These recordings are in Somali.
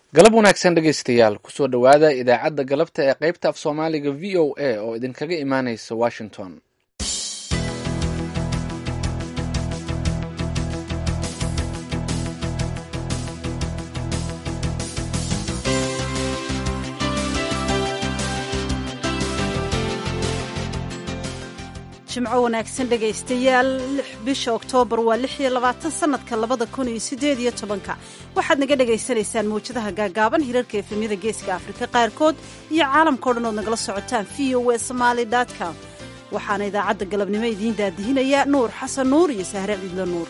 galab wanaagsan dhegaystayaal kusoo dhowaada idaacadda galabta ee qaybta af soomaaliga v o a oo idinkaga imaanaysa washington jimco wanaagsan dhegaystayaal bisha oktoobar waa lix iyo labaatan sanadka labada kun iyo sideed iyo tobanka waxaad naga dhagaysanaysaan mawjadaha gaagaaban hirarka efemyada geeska afrika qaarkood iyo caalamkao dhan ood nagala socotaan v o w somaali com waxaana idaacadda galabnimo idiin daadihinaya nuur xasan nuur iyo sahre ciidlo nuur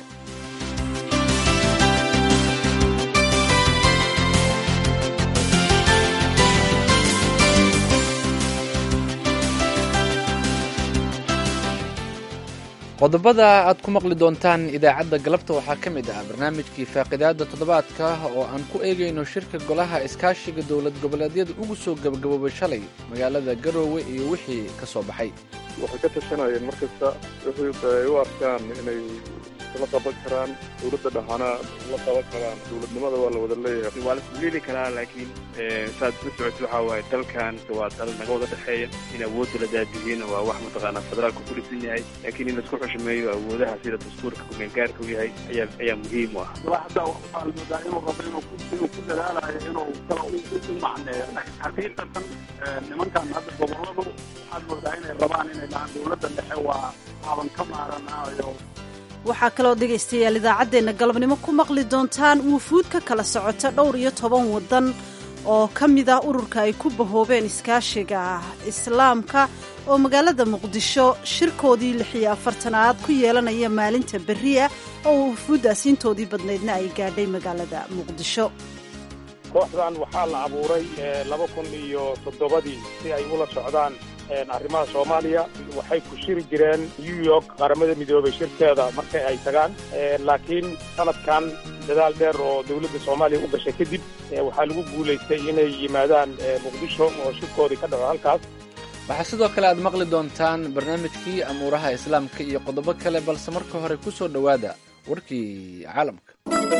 qodobada aad ku maqli doontaan idaacadda galabta waxaa ka mid ah barnaamijkii faaqidaada toddobaadka oo aan ku eegayno shirka golaha iskaashiga dowlad goboleedyada ugu soo gabagaboobay shalay magaalada garoowe iyo wixii ka soo baxay waxay ka tashanayeen mar kasta wixii ay u arkaan inay la qaban karaan dowladda dhaxana la qaban karaan dowladnimada waa la wada leeyahay waa la isleeli karaa laakiin saad la socota waxaa waaye dalkan waa dal naga wada dhexeeya in awoodda la daadihiina waa wax mataqaanaa federaalka ku dhisan yahay laakiin in laisku xushmeeyo awoodaha sida dastuurka kumeelgaarka u yahay ayaa ayaa muhiim u ah hadda waxaa la moodaa inuu rabo inuu inuu ku dadaalayo inuu kala u macneeyo xaqiiqatan nimankan hadda goboladu waxaad moodaa inay rabaan inay dhahaan dowladda dhexe waa aaban ka maaranayo waxaa kaloo dhegaystayaal idaacaddeenna galabnimo ku maqli doontaan wufuud ka kala socota dhowr iyo toban waddan oo ka mid ah ururka ay ku bahoobeen iskaashiga islaamka oo magaalada muqdisho shirkoodii lix iyo afartanaad ku yeelanaya maalinta berriya oo wufuuddaas intoodii badnaydna ay gaadhay magaalada muqdisho kooxdan waxaa la abuuray laba kun iyo toddobadii si ay ula socdaan arrimaha soomaaliya waxay ku shiri jireen new york qaramada midoobay shirkeeda markay ay tagaan laakiin sanadkan dadaal dheer oo dowladda soomaaliya u gashay kadib waxaa lagu guulaystay inay yimaadaan muqdisho oo shirkoodii ka dhaco halkaas waxaa sidoo kale aad maqli doontaan barnaamijkii amuuraha islaamka iyo qodobo kale balse marka hore ku soo dhowaada warkii caalamka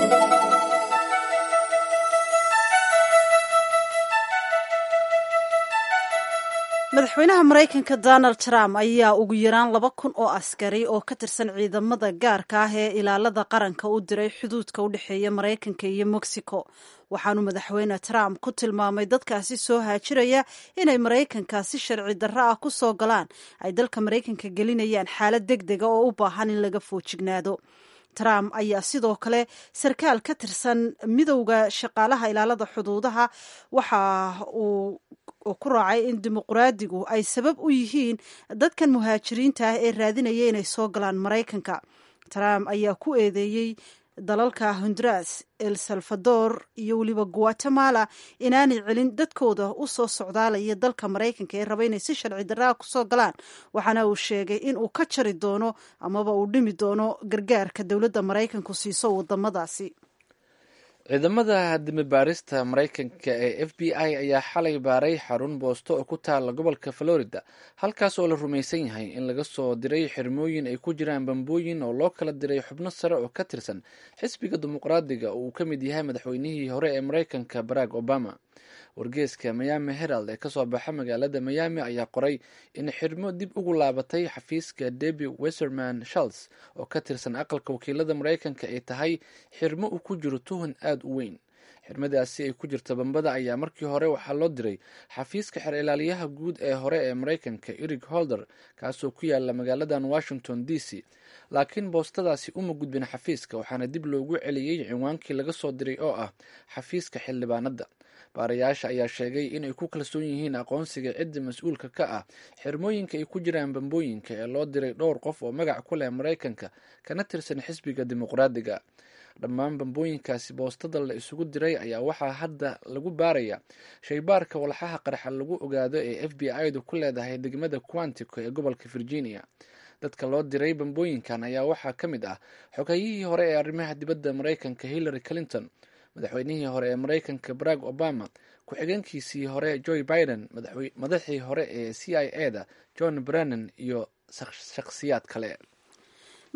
madaxweynaha maraykanka donald trump ayaa ugu yaraan laba kun oo askari oo ka tirsan ciidamada gaarka ah ee ilaalada qaranka u diray xuduudka u dhexeeya maraykanka iyo mexico waxaanu madaxweyne trump ku tilmaamay dadkaasi soo haajiraya inay maraykanka si sharci darro ah ku soo galaan ay dalka maraykanka gelinayaan xaalad deg dega oo u baahan in laga foojignaado trump ayaa sidoo kale sarkaal ka tirsan midowda shaqaalaha ilaalada xuduudaha waxa uu ku raacay in dimuqraadigu ay sabab u yihiin dadkan muhaajiriinta ah ee raadinaya inay soo galaan maraykanka trump ayaa ku eedeeyey dalalka honduras el salvador iyo weliba guatemala inaanay celin dadkooda u soo socdaalaya dalka maraykanka ee raba inay si sharci darraa kusoo galaan waxaana uu sheegay in uu ka jari doono amaba uu dhimi doono gargaarka dowladda maraykanku siiso wadamadaasi ciidamada dimibaarista maraykanka ee f b i ayaa xalay baaray xarun boosto oo ku taala gobolka florida halkaas oo la rumaysan yahay in laga soo diray xirmooyin ay ku jiraan bambooyin oo loo kala diray xubno sare oo ka tirsan xisbiga dimuqraadiga oo uu ka mid yahay madaxweynihii hore ee maraykanka barack obama wargeeska miami herald ee kasoo baxa magaalada miami ayaa qoray in xirmo dib ugu laabatay xafiiska debi weserman shalls oo ka tirsan aqalka wakiilada maraykanka ay tahay xirmo uu ku jiro tuhun aada u weyn xirmadaasi ay ku jirta bambada ayaa markii hore waxaa loo diray xafiiska xer ilaaliyaha guud ee hore ee maraykanka erig holder kaasoo ku yaala magaaladan washington d c laakiin boostadaasi uma gudbin xafiiska waxaana dib loogu celiyey cinwaankii laga soo diray oo ah xafiiska xildhibaanada baarayaasha ayaa sheegay inay ku kalsoon yihiin aqoonsiga cidda mas-uulka ka ah xirmooyinka ay ku jiraan bambooyinka ee loo diray dhowr qof oo magac ku leh maraykanka kana tirsan xisbiga dimuqraadiga dhammaan bambooyinkaasi boostada la isugu diray ayaa waxaa hadda lagu baaraya shaybaarka walxaha qarxa lagu ogaado ee f b i-du ku leedahay degmada quantico ee gobolka virginia dadka loo diray bambooyinkan ayaa waxaa ka mid ah xogayihii hore ee arrimaha dibadda maraykanka hillary clinton madaxweynihii hore ee maraykanka barack obama ku-xigeenkiisii hore joe biden madaxii hore ee c i e da john brennan iyo shakhsiyaad kale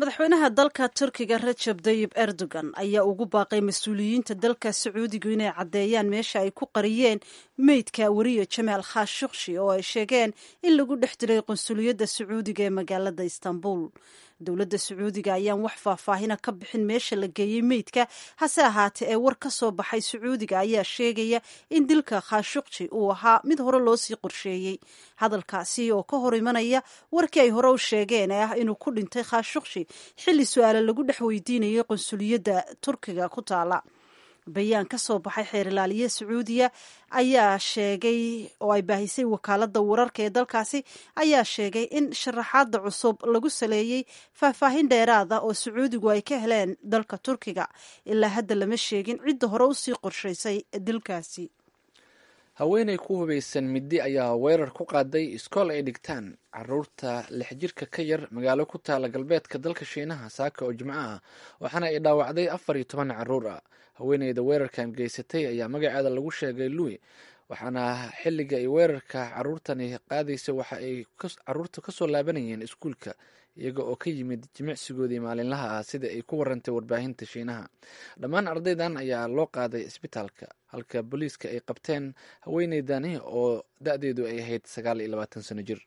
madaxweynaha dalka turkiga rajab dayib erdogan ayaa ugu baaqay mas-uuliyiinta dalka sacuudigu inay caddeeyaan meesha ay ku qariyeen meydka weriye jamaal khashukshi oo ay sheegeen in lagu dhex dilay qunsuliyadda sacuudiga ee magaalada istanbul dowladda sacuudiga ayaan wax faahfaahina ka bixin meesha la geeyey meydka hase ahaatee ee war ka soo baxay sacuudiga ayaa sheegaya in dilka khashukji uu ahaa mid hore loo sii qorsheeyey hadalkaasi oo ka hor imanaya warkii ay hore u sheegeen ee ah inuu ku dhintay khashukshi xilli su-aale lagu dhex weydiinayay qunsuliyadda turkiga ku taala bayaan ka soo baxay xeerilaaliye sacuudiya ayaa sheegay oo ay baahisay wakaaladda wararka ee dalkaasi ayaa sheegay in sharaxaadda cusub lagu saleeyey faahfaahin dheeraada oo sacuudigu ay ka heleen dalka turkiga ilaa hadda lama sheegin cidda hore usii qorshaysay dilkaasi haweenay ku hubaysan midi ayaa weerar ku qaaday iskool ay dhigtaan caruurta lix jirka ka yar magaalo ku taala galbeedka dalka shiinaha saaka oo jimco ah waxaana ay dhaawacday afar iyo toban caruur ah haweeneyda weerarkan geysatay ayaa magaceeda lagu sheegay louis waxaana xilliga ay weerarka caruurtani qaadaysa waxa ay caruurta kasoo laabanayeen iskuulka iyaga oo ka yimid jimicsigoodii maalinlaha ah sida ay ku warantay warbaahinta shiinaha dhammaan ardaydan ayaa loo qaaday isbitaalka halka booliiska ay qabteen haweeneydani oo da-deedu ay ahayd sagaal iyo labaatan sano jir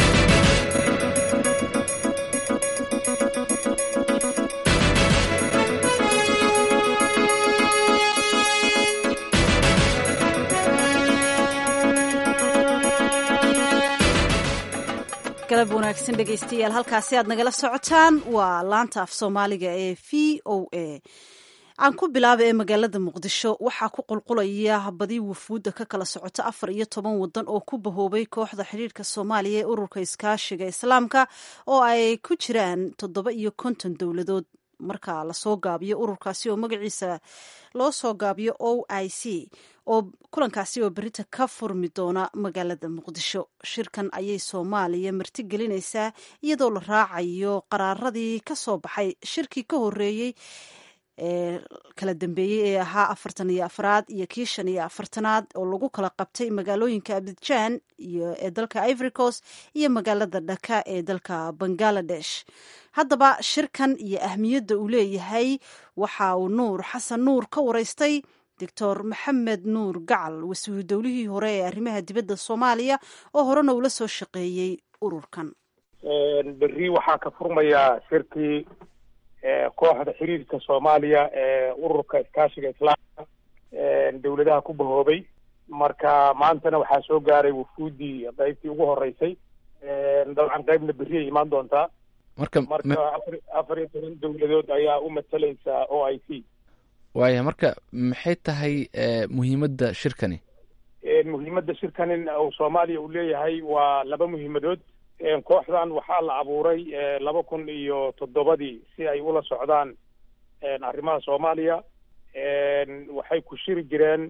galab wanaagsan dhegaystayaal halkaasi aad nagala socotaan waa laanta af soomaaliga ee v o a aan ku bilaaba ee magaalada muqdisho waxaa ku qulqulaya badi wufuudda ka kala socota afar iyo toban wadan oo ku bahoobay kooxda xidhiirka soomaaliya ee ururka iskaashiga islaamka oo ay ku jiraan toddoba iyo konton dowladood marka lasoo gaabiyo ururkaasi oo magaciisa loo soo gaabiyo o i c oo kulankaasi oo berita ka furmi doona magaalada muqdisho shirkan ayay soomaaliya martigelinaysaa iyadoo la raacayo qaraaradii ka soo baxay shirkii ka horeeyey ee kala dambeeyey ee ahaa afartan iyo afraad iyo kii shan iyo afartanaad oo lagu kala qabtay magaalooyinka abidjan iyo ee dalka ivory coast iyo magaalada dhaka ee dalka bangaladesh haddaba shirkan iyo ahmiyadda uu leeyahay waxa uu nuur xasan nuur ka wareystay doctor maxamed nuur gacal wasiiru dowlihii hore ee arrimaha dibadda soomaaliya oo horena ula soo shaqeeyey ururkan berri waxaa ka furmaya shirkii kooxda xiriirka soomaaliya ee ururka iskaashiga islaamka dowladaha ku bahoobay marka maantana waxaa soo gaaray wufuuddii qaybtii ugu horeysay dabcan qaybna berri ay imaan doontaa marka marka afar afar iyo toban dowladood ayaa u matalaysa o i c waaya marka maxay tahay muhiimadda shirkani muhiimadda shirkanin uu soomaaliya uu leeyahay waa laba muhiimadood kooxdan waxaa la abuuray laba kun iyo toddobadii si ay ula socdaan arrimaha soomaaliya waxay ku shiri jireen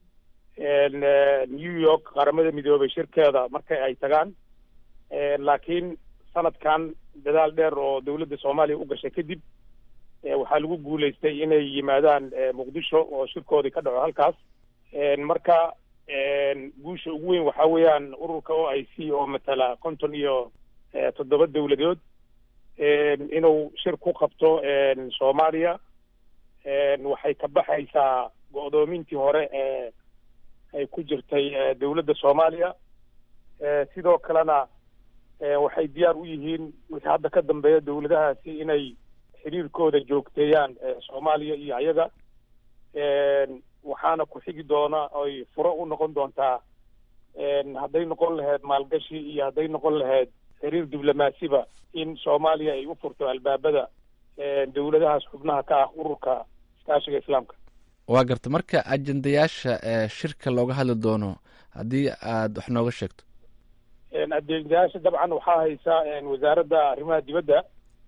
new york qaramada midoobay shirkeeda marka ay tagaan laakiin sanadkan dadaal dheer oo dowladda soomaaliya u gashay kadib waxaa lagu guulaystay inay yimaadaan muqdisho oo shirkoodii ka dhaco halkaas marka guusha ugu weyn waxaa weeyaan ururka o i c oo matala konton iyo toddoba dowladood inuu shir ku qabto soomaaliya waxay ka baxaysaa go-doomintii hore ee ay ku jirtay dowladda soomaaliya sidoo kalena waxay diyaar u yihiin wixii hadda ka dambeeya dowladahaasi inay xiriirkooda joogteeyaan soomaaliya iyo ayaga waxaana ku xigi doona oy furo u noqon doontaa hadday noqon lahayd maalgashi iyo hadday noqon lahayd xiriir diblomaasiba in soomaaliya ay u furto albaabada dowladahaas xubnaha ka ah ururka iskaashiga islaamka waa garta marka ajendayaasha shirka looga hadli doono haddii aad wax nooga sheegto ajendayaasha dabcan waxaa haysa wasaaradda arrimaha dibadda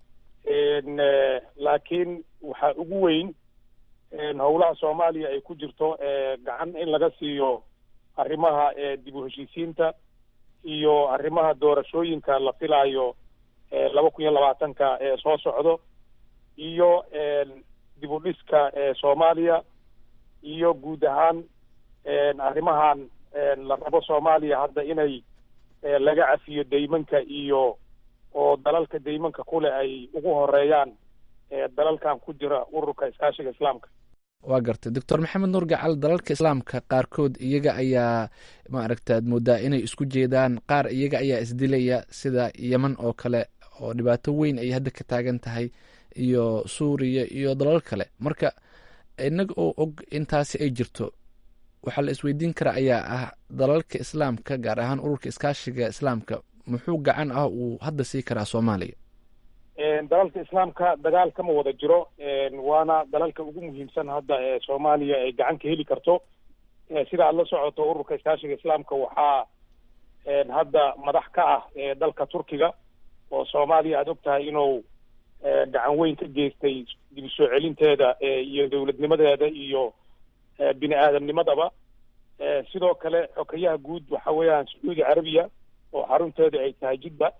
laakiin waxaa ugu weyn howlaha soomaaliya ay ku jirto gacan in laga siiyo arrimaha dib u heshiisiinta iyo arrimaha doorashooyinka la filaayo laba kun iyo labaatanka ee soo socdo iyo dib u dhiska soomaaliya iyo guud ahaan arrimahan la rabo soomaaliya hadda inay laga cafiyo deymanka iyo oo dalalka deymanka kuleh ay ugu horeeyaan dalalkan ku jira ururka iskaashiga islaamka waa gartay doctor maxamed nuur gacal dalalka islaamka qaarkood iyaga ayaa maaragta ad moodaa inay isku jeedaan qaar iyaga ayaa isdilaya sida yeman oo kale oo dhibaato weyn ay hadda ka taagan tahay iyo suuriya iyo dalal kale marka inaga oo og intaasi ay jirto waxaa la isweydiin kara ayaa ah dalalka islaamka gaar ahaan ururka iskaashiga islaamka muxuu gacan ah uu hadda sii karaa soomaaliya dalalka islaamka dagaal kama wada jiro waana dalalka ugu muhiimsan hadda ee soomaaliya ay gacan ka heli karto sida aad la socoto ururka iskaashiga islaamka waxaa hadda madax ka ah dalka turkiga oo soomaaliya aad og tahay inuu gacan weyn ka geystay dib u soo celinteeda iyo dowladnimadeeda iyo bini aadamnimadaba sidoo kale xokayaha guud waxa weeyaan sacuudi carabiya oo xarunteeda ay tahay jidda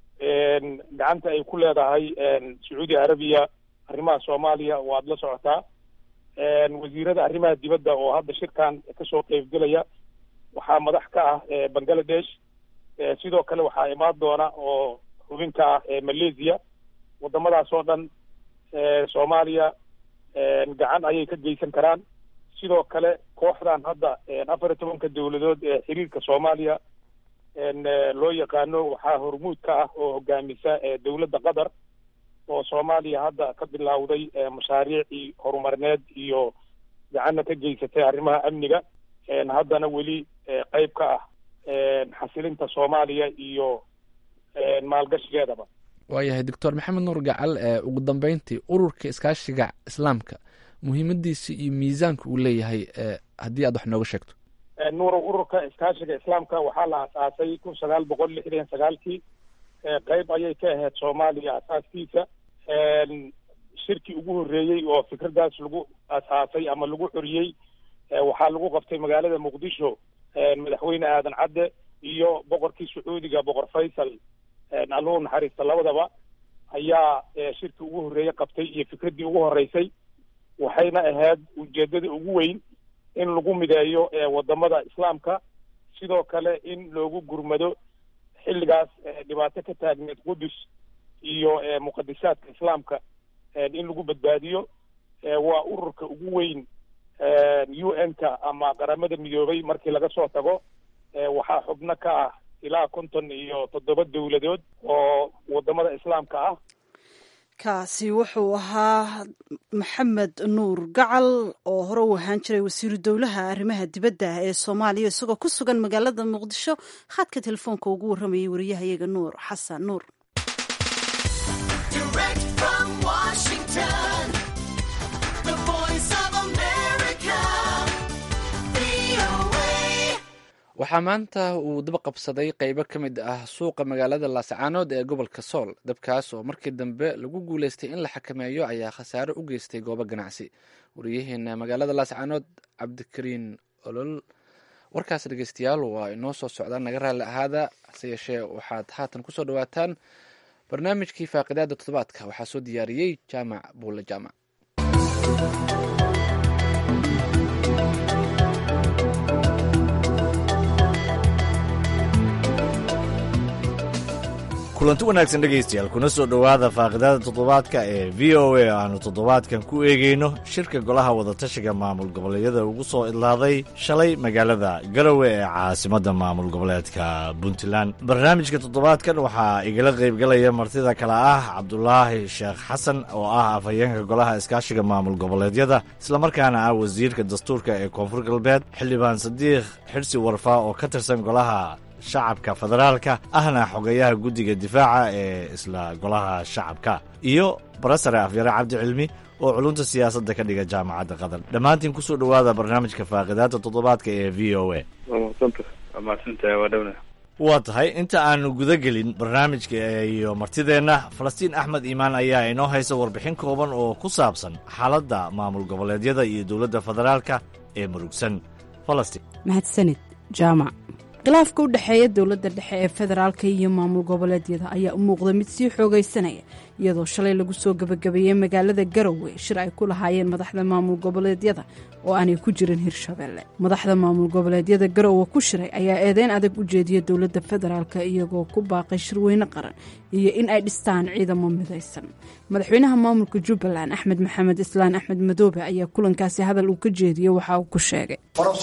gacanta ay ku leedahay sacuudi carabiya arrimaha soomaaliya waad la socotaa wasiirada arrimaha dibadda oo hadda shirkan kasoo qeybgelaya waxaa madax ka ah bangladesh sidoo kale waxaa imaan doona oo xubin ka ah malaysia wadamadaas oo dhan soomaaliya gacan ayay ka geysan karaan sidoo kale kooxdan hadda afar iyo tobanka dowladood ee xiriirka soomaaliya loo yaqaano waxaa hormuud ka ah oo hogaamisa dowladda qatar oo soomaaliya hadda ka bilowday mashaariicii horumarineed iyo gacanna ka geysatay arrimaha amniga haddana weli qeyb ka ah xasilinta soomaaliya iyo maalgashigeedaba waayahay doctor maxamed nuur gacal ugu dambeyntii ururka iskaashiga islaamka muhiimadiisa iyo miisaanka uu leeyahay haddii aad wax nooga sheegto nuuro ururka iskaashiga islaamka waxaa la asaasay kun sagaal boqol lixdan sagaalkii qeyb ayay ka ahayd soomaaliya asaaskiisa shirkii ugu horreeyey oo fikradaas lagu asaasay ama lagu xoriyey waxaa lagu qabtay magaalada muqdisho madaxweyne aadan cadde iyo boqorkii sacuudiga boqor faysal allahu naxariista labadaba ayaa shirkii ugu horreeye qabtay iyo fikraddii ugu horreysay waxayna ahayd ujeeddada ugu weyn in lagu mideeyo wadamada islaamka sidoo kale in loogu gurmado xilligaas dhibaato ka taagneed qudus iyo muqadisaadka islaamka in lagu badbaadiyo waa ururka ugu weyn u n-ka ama qaramada midoobay markii laga soo tago waxaa xubno ka ah ilaa konton iyo toddoba dowladood oo wadamada islaamka ah kaasi wuxuu ahaa maxamed nuur gacal oo hore u ahaan jiray wasiiru dowlaha arrimaha dibadda ee soomaaliya isagoo ku sugan magaalada muqdisho khadka telefoonka ugu warramayay wariyahayaga nuur xasan nuur waxaa maanta uu dab qabsaday qeybo ka mid ah suuqa magaalada laascaanood ee gobolka sool dabkaas oo markii dambe lagu guuleystay in la xakameeyo ayaa khasaare u geystay goobo ganacsi wariyaheena magaalada laascaanood cabdikariin olol warkaas dhegeystayaal waa inoo soo socdaan naga raalli ahaada hase yeeshee waxaad haatan kusoo dhawaataan barnaamijkii faaqidaada toddobaadka waxaa soo diyaariyey jaamac buulle jaamac kulanti wanaagsan dhegaystayaal kuna soo dhowaada faaqidada toddobaadka ee v o a aanu toddobaadkan ku eegayno shirka golaha wadatashiga maamul goboleedyada ugu soo idlaaday shalay magaalada garowe ee caasimadda maamul goboleedka puntland barnaamijka toddobaadkan waxaa igala qaybgalaya martida kale ah cabdulaahi sheekh xasan oo ah afhayeenka golaha iskaashiga maamul goboleedyada islamarkaana ah wasiirka dastuurka ee koonfur galbeed xildhibaan sadiikh xirsi warfaa oo ka tirsan golaha shacabka federaalka ahna xogayaha guddiga difaaca ee isla golaha shacabka iyo barasare afyare cabdi cilmi oo culunta siyaasadda ka dhiga jaamacadda qatar dhammaantiin kusoo dhowaada barnaamijka faaqidaada toddobaadka ee v o a waa tahay inta aanu guda gelin barnaamijka iyo martideenna falastiin axmed iimaan ayaa inoo haysa warbixin kooban oo ku saabsan xaaladda maamul goboleedyada iyo dowladda federaalka ee murugsan falastiin mahadsanid jaamac khilaafka u dhexeeya dowladda dhexe ee federaalka iyo maamul goboleedyada ayaa u muuqda mid sii xoogaysanaya iyadoo shalay lagu soo gebagabeeyey magaalada garowe shir ay ku lahaayeen madaxda maamul goboleedyada oo aanay ku jirin hirshabelle madaxda maamul goboleedyada garowe ku shiray ayaa eedeyn adag u jeediya dowladda federaalka iyagoo ku baaqay shirweyne qaran iyo in ay dhistaan ciidamo midaysan madaxweynaha maamulka jubbaland axmed maxamed islaan axmed madoobe ayaa kulankaasi hadal uu ka jeediyey waxa uu ku sheegay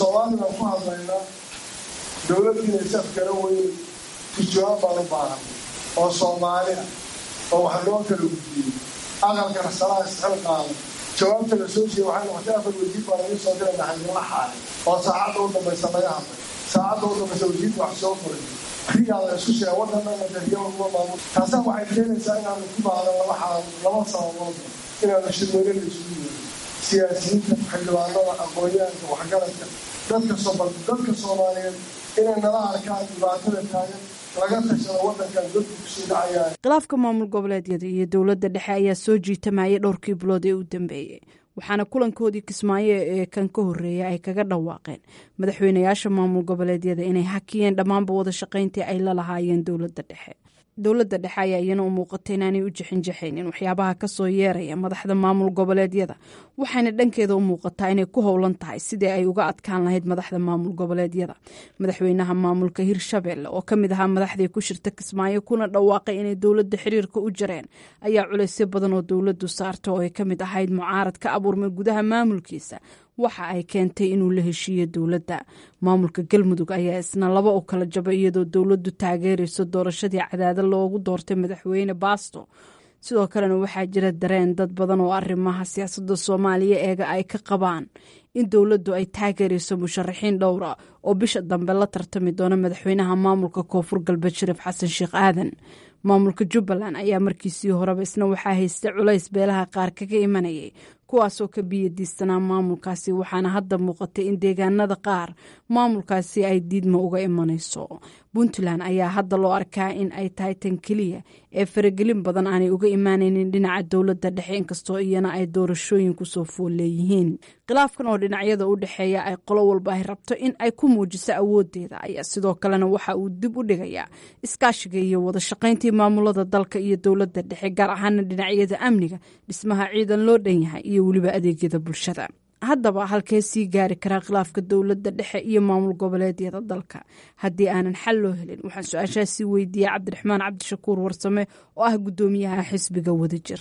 dowladdiina isaf kala weyn tijawaab baan u baahan oo soomaali ah oo wax loo kala gudbiyey aqalkana salaa isxil qaado jawaabta la soo jeeyay waxay noqotay afar wasiir baa laga soo dira maxaydinla xaalay oo saacadda u dambaysa laga hadlay saacadda u dambaysa wasiirka wax soo furay riyaa la isku sheega waddanana dahiyo laguma maamul taasaa waxay keenaysaa inaanu ku baahdo laba xaal laba sababood inaanu shirweyne la isugu yeerin siyaasiyiinta xildhibaanada aqoonyahanka waxgaradka dadka sobal dadka soomaaliyeed inay nala arkaan dhibaatada taagan laga tashado waddankan dadku kusii dhacayaan khilaafka maamul goboleedyada iyo dowladda dhexe ayaa soo jiitamayay dhowrkii bilood ee u dambeeyey waxaana kulankoodii kismaayo ee kan ka horreeya ay kaga dhawaaqeen madaxweynayaasha maamul goboleedyada inay hakiyeen dhammaanba wada shaqayntii ay la lahaayeen dowladda dhexe dowladda dhexe ayaa iyana u muuqatay inaanay u jixinjaxaynin waxyaabaha kasoo yeeraya madaxda maamul goboleedyada waxayna dhankeeda u muuqataa inay ku howlan tahay sidii ay uga adkaan lahayd madaxda maamul goboleedyada madaxweynaha maamulka hirshabelle oo ka mid ahaa madaxdii ku shirta kismaayo kuna dhawaaqay inay dowladda xiriirka u jareen ayaa culaysyo badan oo dowladdu saarta oo ay ka mid ahayd mucaarad ka abuurmay gudaha maamulkiisa waxa ay keentay inuu la heshiiyo dowladda maamulka galmudug ayaa isna laba u kala jabay iyadoo dowladdu taageerayso doorashadii cadaada loogu doortay madaxweyne baasto sidoo kalena waxaa jira dareen dad badan oo arrimaha siyaasadda soomaaliya eega ay ka qabaan in dowladdu ay taageerayso musharaxiin dhowra oo bisha dambe la tartami doona madaxweynaha maamulka koonfur galbeed shariif xasan sheekh aadan maamulka jubbaland ayaa markiisii horeba isna waxaa haystay culays beelaha qaar kaga imanayay kuwaasoo ka biyadiistanaa maamulkaasi waxaana hadda muuqatay in deegaanada qaar maamulkaasi ay diidma uga imanayso puntland ayaa hadda loo arkaa in ay tahay tan keliya ee faragelin badan aanay uga imaanaynin dhinaca dowladda dhexe inkastoo iyana ay doorashooyin kusoo fool leeyihiin khilaafkan oo dhinacyada u dhexeeya ay qolo walba ay rabto in ay ku muujiso awoodeeda ayaa sidoo kalena waxa uu dib u dhigayaa iskaashiga iyo wada shaqayntii maamulada dalka iyo dowladda dhexe gaar ahaana dhinacyada amniga dhismaha ciidan loo dhan yahay iyo weliba adeegyada bulshada haddaba halkee sii gaari karaa khilaafka dowladda dhexe iyo maamul goboleedyada dalka haddii aanan xal loo helin waxaan su-aashaasi weydiiyey cabdiraxmaan cabdishakuur warsame oo ah guddoomiyaha xisbiga wadajir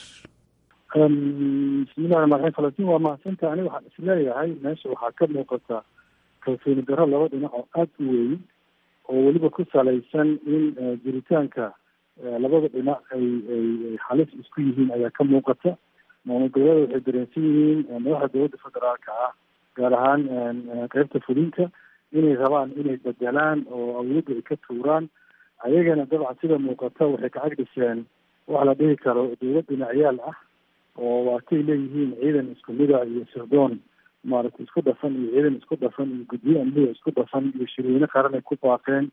bismillahi raxmaan raxiim falastiin waa mahadsanta aniga waxaan isleeyahay meesha waxaa ka muuqata kalsooni darro laba dhinac oo aada u weyn oo weliba ku salaysan in jiritaanka labada dhinac ay ay ay halis isku yihiin ayaa ka muuqata maamul goboleeda waxay dareensan yihiin madaxda dowladda federaalka ah gaar ahaan qeybta fulinta inay rabaan inay bedelaan oo awoodda ay ka tuuraan ayagana dabcan sida muuqata waxay ka cagdhiseen waxa la dhihi karo dowlad dhinacyaal ah oo waatay leeyihiin ciidan isku mida iyo sirdoon maaragtay isku dhafan iyo ciidan isku dhafan iyo guddiyo amniga isku dhafan iyo shirweyne qaran ay ku baaqeen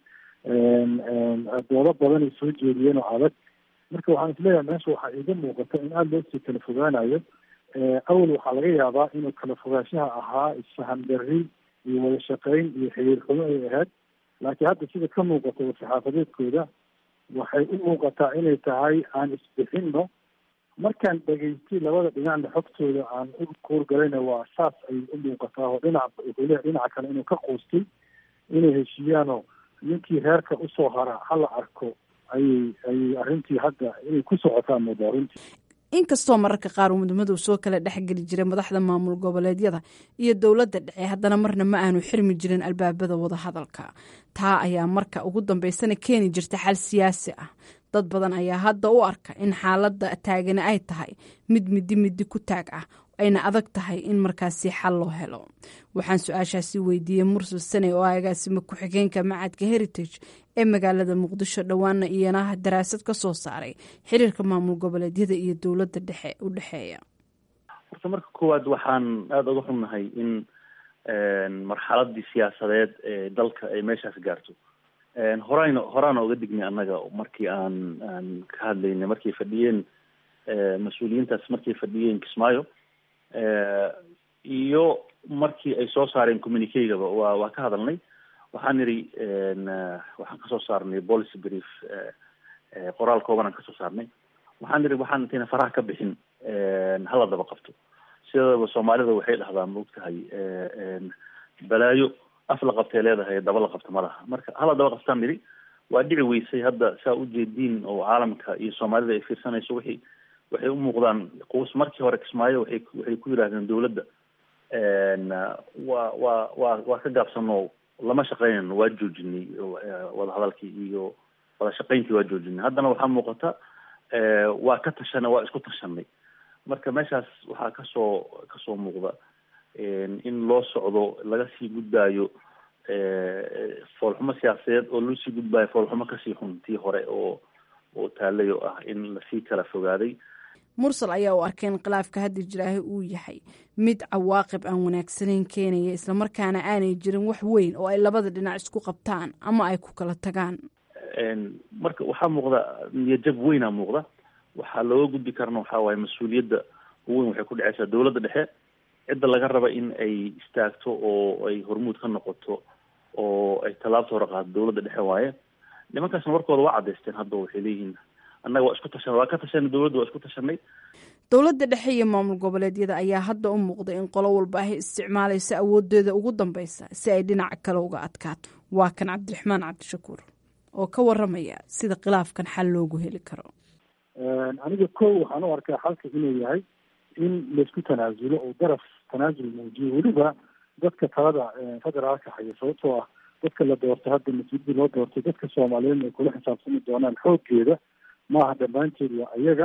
doodo badan ay soo jeediyeen oo adag marka waxaan isleeyahay meesha waxaa iiga muuqata in aada loo sii kala fogaanayo awal waxaa laga yaabaa inuu kala fogaanshaha ahaa isfahan darri iyo wada shaqayn iyo xiriir xumo ay ahayd laakiin hadda sida ka muuqata saxaafadeedkooda waxay u muuqataa inay tahay aan isbixinno markaan dhegaystay labada dhinacna xogtooda aan u kuurgalayna waa saas ayay u muuqataa oo dhinac wuxuu leeyahay dhinaca kale inuu ka quustay inay heshiiyaanoo ninkii reerka usoo hara hala arko ayay ayay arrintii hadda inay ku socotaa moodaa runtii inkastoo mararka qaar mudmadu soo kala dhexgeli jiray madaxda maamul goboleedyada iyo dowladda dhexe haddana marna ma aanu xirmi jirin albaabada wadahadalka taa ayaa marka ugu dambeysana keeni jirta xal siyaasi ah dad badan ayaa hadda u arka in xaaladda taagani ay tahay mid midi midi ku taag ah ayna adag tahay in markaasi xal loo helo waxaan su-aashaasi weydiiyey mursal sane oo agaasima ku-xigeenka macadka heritage ee magaalada muqdisho dhowaana iyana daraasad ka soo saaray xiriirka maamul goboleedyada iyo dowladda dhexe u dhexeeya horta marka koowaad waxaan aada uga xunnahay in marxaladii siyaasadeed ee dalka ay meeshaas gaarto horayna horaana uga dignay annaga markii aan aan ka hadlaynay markay fadhiyeen mas-uuliyiintaas markay fadhiyeen kismaayo iyo markii ay soo saareen communicagaba waa waa ka hadalnay waxaan nidhi waxaan kasoo saarnay policy brief qoraal kooban aan kasoo saarnay waxaan nidhi waxaan intayna faraha ka bixin hala daba qabto sidaba soomaalida waxay dhahdaa maogtahay balaayo af la qabtay leedahay daba la qabto ma laha marka hala daba qabtaan nidhi waa dhici weysay hadda saa ujeediin oo caalamka iyo soomaalida ay fiirsanayso wixii waxay u muuqdaan quus markii hore kismaayo waxay waxay ku yidhahdeen dawladda waa waa waa waa ka gaabsano lama shaqeynayno waa joojinay wadahadalkii iyo wada shaqeyntii waa joojinay haddana waxaa muuqata waa ka tashanay waa isku tashanay marka meeshaas waxaa kasoo kasoo muuqda in loo socdo laga sii gudbaayo foolxumo siyaasadeed oo loo sii gudbaayo foolxumo kasii xun tii hore oo oo taalay oo ah in lasii kala fogaaday mursal ayaa u arkay in khilaafka hadda jiraahi uu yahay mid cawaaqib aan wanaagsanayn keenaya islamarkaana aanay jirin wax weyn oo ay labada dhinac isku qabtaan ama ay ku kala tagaan marka waxaa muuqda niyajab weynaa muuqda waxaa looga gudbi karana waxaa waaye mas-uuliyadda weyn waxay ku dhaceysaa dawladda dhexe cidda laga raba in ay istaagto oo ay hormuud ka noqoto oo ay tallaabta hore qaado dawladda dhexe waaye nimankaasna warkooda waa caddaysteen hadda waxay leeyihiin annaga waa isku tashanay waa ka tashanay dawladda waa isku tashanay dowladda dhexe iyo maamul goboleedyada ayaa hadda u muuqda in qolo walba ay isticmaalaysa awoodeeda ugu dambeysa si ay dhinaca kale uga adkaato waa kan cabdiraxmaan cabdishakuur oo ka waramaya sida khilaafkan xal loogu heli karo aniga kow waxaan u arkaa xalka inuu yahay in laisku tanaasulo oo daraf tanaasul muujiyo weliba dadka talada federaalka haya sababtoo ah dadka la doortay hadda mas-uuliyadda loo doortay dadka soomaaliyeed ay kula xisaabtami doonaan xooggeeda maaha dhammaanteed waa iyaga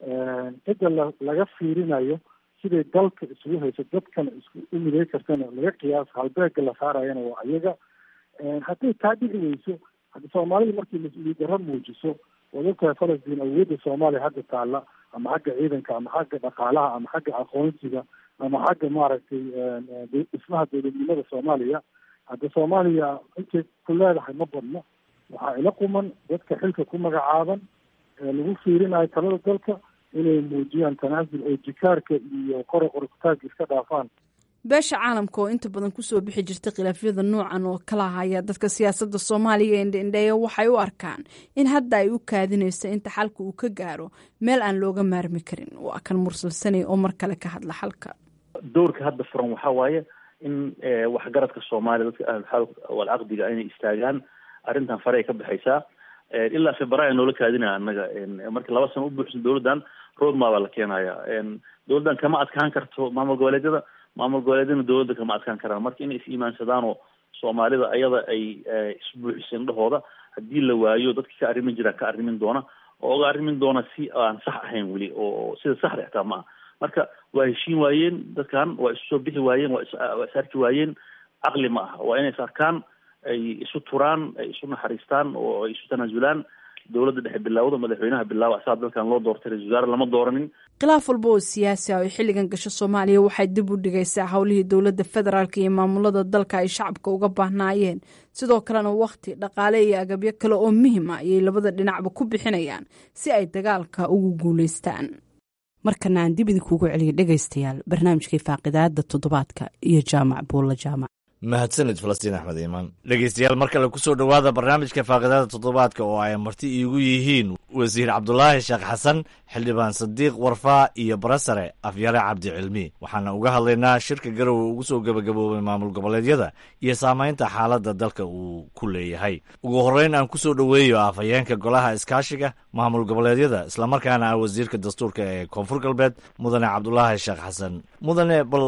cidda la laga fiirinayo siday dalka isugu hayso dadkana isku u midey kartana laga qiyaas halbeega la saarayana waa iyaga hadday taa dhici weyso hadda soomaalida markii mas-uuliyad darro muujiso waad ogtahay falastiin awoodda soomaaliya hadda taalla ama xagga ciidanka ama xagga dhaqaalaha ama xagga aqoonsiga ama xagga maaragtay dhismaha dowladnimada soomaaliya hadda soomaaliya intay ku leedahay ma badno waxaa ila quman dadka xilka ku magacaaban ee lagu fiirinayo talada dalka inay muujiyaan tanaasul oo jikaarka iyo qora qorokutaagga iska dhaafaan beesha caalamka oo inta badan kusoo bixi jirta khilaafyada noocan oo kala haya dadka siyaasadda soomaaliya indhaindheeya waxay u arkaan in hadda ay u kaadinayso inta xalka uu ka gaaro meel aan looga maarmi karin waa kan mursalsanay oo mar kale ka hadla xalka dowrka hadda furan waxaa waaye in waxgaradka soomaaliya dadka ahlulxaal walcaqdiga inay istaagaan arrintan fare ay ka baxaysaa ilaa februaayo noola kaadinaya annaga markii laba sano u buuxsan dowladdan roadma baa la keenaya dowladdan kama adkaan karto maamul goboleedyada maamul goboleedyadana dowladda kama adkaan karaan marka inay is iimaansadaanoo soomaalida ayada ay isbuuxiseen dhahooda haddii la waayo dadkii ka arrimin jiraa ka arrimin doona oo oga arrimin doona si aan sax ahayn weli oo sida saxda xitaa ma ah marka waa heshiin waayeen dadkan waa isu soo bixi waayeen waa waa is arki waayeen caqli ma aha waa inay is arkaan ay isu turaan ay isu naxariistaan oo ay isu tanaasulaan dowladda dhexe bilaawda madaxweynaha bilaawa asaa dalkan loo doortay ra-isul wasaare lama dooranin khilaaf walba oo siyaasi ah oo xilligan gasho soomaaliya waxay dib u dhigaysaa howlihii dowladda federaalk iyo maamulada dalka ay shacabka uga baahnaayeen sidoo kalena wakhti dhaqaale iyo agabyo kale oo muhim ah ayay labada dhinacba ku bixinayaan si ay dagaalka ugu guulaystaan markana aan dib idinkuugu celiya dhegaystayaal barnaamijkii faaqidaada toddobaadka iyo jaamac buulla jaamac mahadsanid falastiin axmed iimaan dhegeystayaal mar kale kusoo dhowaada barnaamijka faaqidaada toddobaadka oo ay marti iigu yihiin wasiir cabdulaahi sheekh xasan xildhibaan sadiiq warfaa iyo barasare afyare cabdi cilmi waxaana uga hadlaynaa shirka garowe ugu soo gebagaboobay maamul goboleedyada iyo saamaynta xaaladda dalka uu ku leeyahay ugu horreyn aan kusoo dhoweeyo afhayeenka golaha iskaashiga maamul goboleedyada islamarkaana ah wasiirka dastuurka ee koonfur galbeed mudane cabdulaahi sheekh xasan mudane bal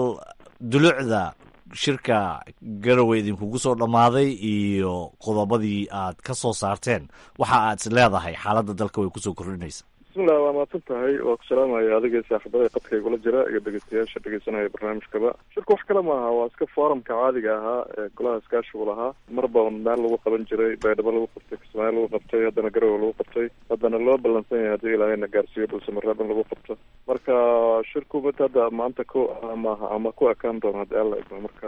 dulucda shirka garowe idinkugu soo dhammaaday iyo qodobadii aad ka soo saarteen waxa aad is leedahay xaaladda dalka way kusoo kordhinaysa bismillah waa mahadsan tahay waa ku salaamaya adiga saaxiibada qadka igula jira iyo dhegeystayaasha dhegeysanaya barnaamijkaba shirka wax kale maaha waa iska foorumka caadiga ahaa ee golaha iskaashigu lahaa marba un meel lagu qaban jiray baydhabo lagu qabtay kismaayo lagu qabtay haddana garowe lagu qabtay haddana loo ballansan yahay haddii ilaahayna gaarsiiyo dhulsamareeb in lagu qabto marka shirku mid hadda maanta ku maaha ama ku ekaan doono haddii alla idmo marka